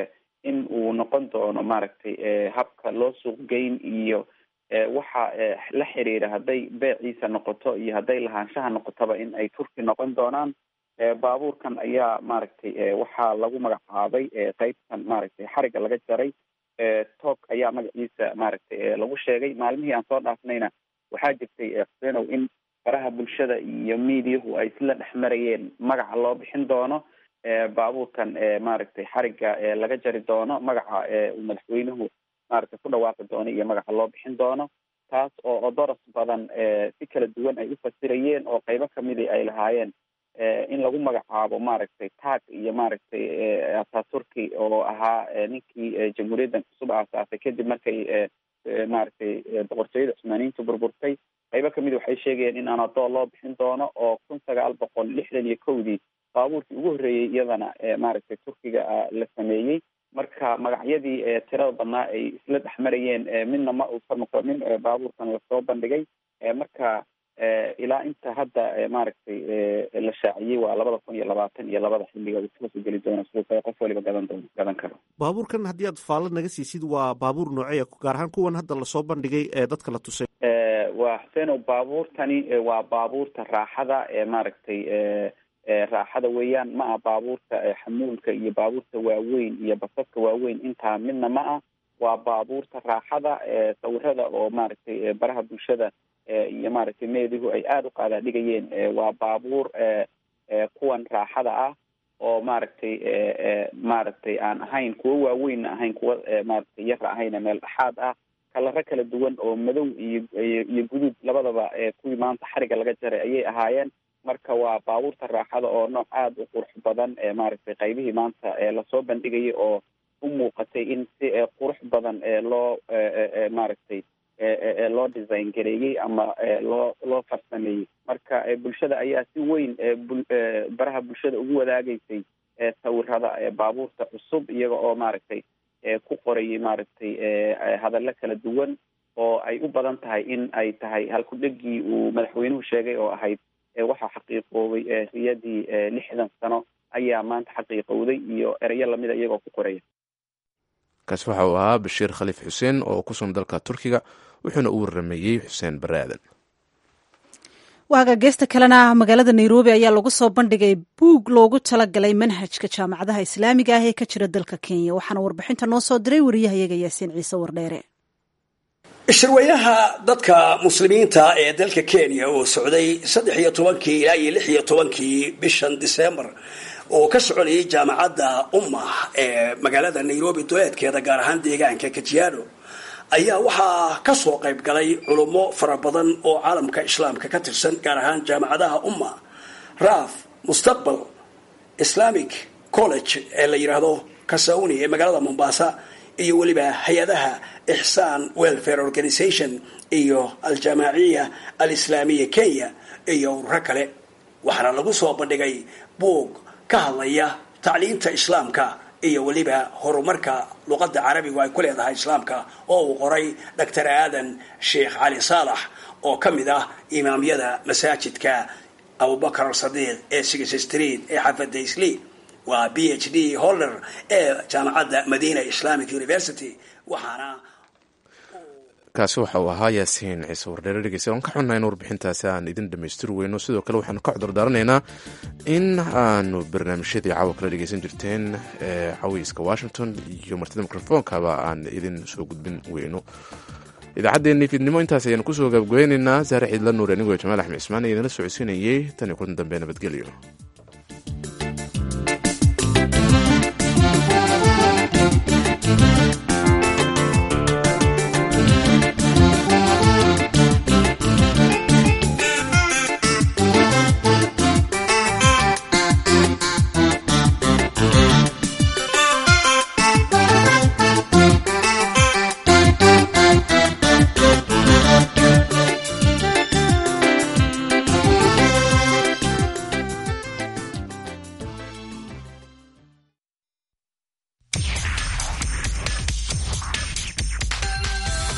in uu noqon doono maaragtay habka loo suuq geyn iyo waxa la xiriira hadday beeciisa noqoto iyo hadday lahaanshaha noqotaba in ay turki noqon doonaan baabuurkan ayaa maaragtay waxaa lagu magacaabay qeybtan maaragtay xariga laga jaray toog ayaa magaciisa maaragtay lagu sheegay maalmihii aan soo dhaafnayna waxaa jirtay xusenow in faraha bulshada iyo mediahu ay isla dhex marayeen magaca loo bixin doono baabuurkan maaragtay xariga laga jari doono magaca uu madaxweynuhu maaragtay ku dhawaaqi doono iyo magaca loo bixin doono taas oo odoros badan si kala duwan ay u fasirayeen oo qeybo kamidi ay lahaayeen in lagu magacaabo maaragtay tag iyo maaragtay ataturki oo ahaa ninkii jamhuuriyaddan cusub aasaasay kadib markay maaragtay boqortooyada cusmaaniyiintu burburtay qaybo kamid waxay sheegayeen in anadol loo bixin doono oo kun sagaal boqol lixdan iyo kowdii baabuurkii ugu horreeyey iyadana maaragtay turkiga la sameeyey marka magacyadii tirada badnaa ay isla dhex marayeen midna ma uusan noqonin baabuurkan lasoo bandhigay marka ilaa inta hadda maaragtay la shaaciyey waa labada kun iyo labaatan iyo labada xilliga uu toos geli doono suuqa qof waliba gadan doono gadan karo baabuurkan haddii aad faalad naga siisid waa baabuur nooceya gaar ahaan kuwan hadda lasoo bandhigay ee dadka la tusay waa xuseno baabuurtani waa baabuurta raaxada ee maaragtay raaxada weeyaan ma ah baabuurta xamuulka iyo baabuurta waaweyn iyo basaska waaweyn intaa midna ma ah waa baabuurta raaxada sawirada oo maaragtay baraha bulshada iyo maaragtay meedihu ay aada u qaadaa dhigayeen waa baabuur kuwan raaxada ah oo maaragtay maaragtay aan ahayn kuwo waaweynna ahayn kuwa maaragtay yara ahayna meel dhexaad ah kalaro kala duwan oo madow iyo iyo guduud labadaba kuwii maanta xariga laga jaray ayay ahaayeen marka waa baabuurta raaxada oo nooc aada u qurux badan maaragtay qaybihii maanta lasoo bandhigayay oo u muuqatay in si qurux badan loo maaragtay loo design gareeyey ama loo loo farsameeyey marka bulshada ayaa si weyn baraha bulshada ugu wadaagaysay sawirada baabuurta cusub iyaga oo maaragtay ku qorayay maaragtay hadallo kala duwan oo ay u badan tahay in ay tahay halku-dhegii uu madaxweynuhu sheegay oo ahayd waxaa xaqiiqoobay riyadii lixdan sano ayaa maanta xaqiiqowday iyo ereyo lamida iyagoo ku qoraya kaasi waxa uu ahaa bashiir khaliif xuseen oo ku sugan dalka turkiga wuxuuna u warameeyey xuseen bare aadan waaga geesta kalena magaalada nairobi ayaa lagu soo bandhigay buug loogu talagalay manhajka jaamacadaha islaamiga ah ee ka jira dalka kenya waxaana warbixinta noo soo diray wariyahayaga yaasiin ciise wardheere shirweynaha dadka muslimiinta ee dalka kenya oo socday saddex iyo tobankii ilaa iyo lix iyo tobankii bishan disembar oo ka soconayay jaamacadda umma ee magaalada nairobi duleedkeeda gaar ahaan deegaanka kajiado ayaa waxaa ka soo qayb galay culummo fara badan oo caalamka islaamka ka tirsan gaar ahaan jaamacadaha umma raf mustaqbal islamic college ee la yidhaahdo kasauni ee magaalada mombasa iyo weliba hay-adaha ixsaan welfare organization iyo aljamaaciya alislaamiya kenya iyo ururo kale waxaana lagu soo bandhigay buug ka hadlaya tacliinta islaamka iyo weliba horumarka luqadda carabigu ay ku leedahay islaamka oo uu qoray doctor aadan sheekh cali saalax oo ka mid ah imaamyada masaajidka abubakar sadiiq ee six street ee xafada isli waa b h d holder ee jaamacadda madina islamic university waxaana kaasi waxa uu ahaa yaasiin ciise wardheere dhegeysta waan ka xunnahay in warbixintaasi aan idin dhammaystiri weyno sidoo kale waxaanu ka cudurdaaranaynaa in aanu barnaamijyadii caawa kala dhegeysan jirteen ee caweyska washington iyo martida mikrofonkaba aan idin soo gudbin weyno idaacaddeenii fiidnimo intaas ayaanu kusoo gabgoynaynaa saare ciidla nuur anigoo jamaal axmed cismaan ee idinla socodsiinayey tan iyo kulan dambe nabadgelyo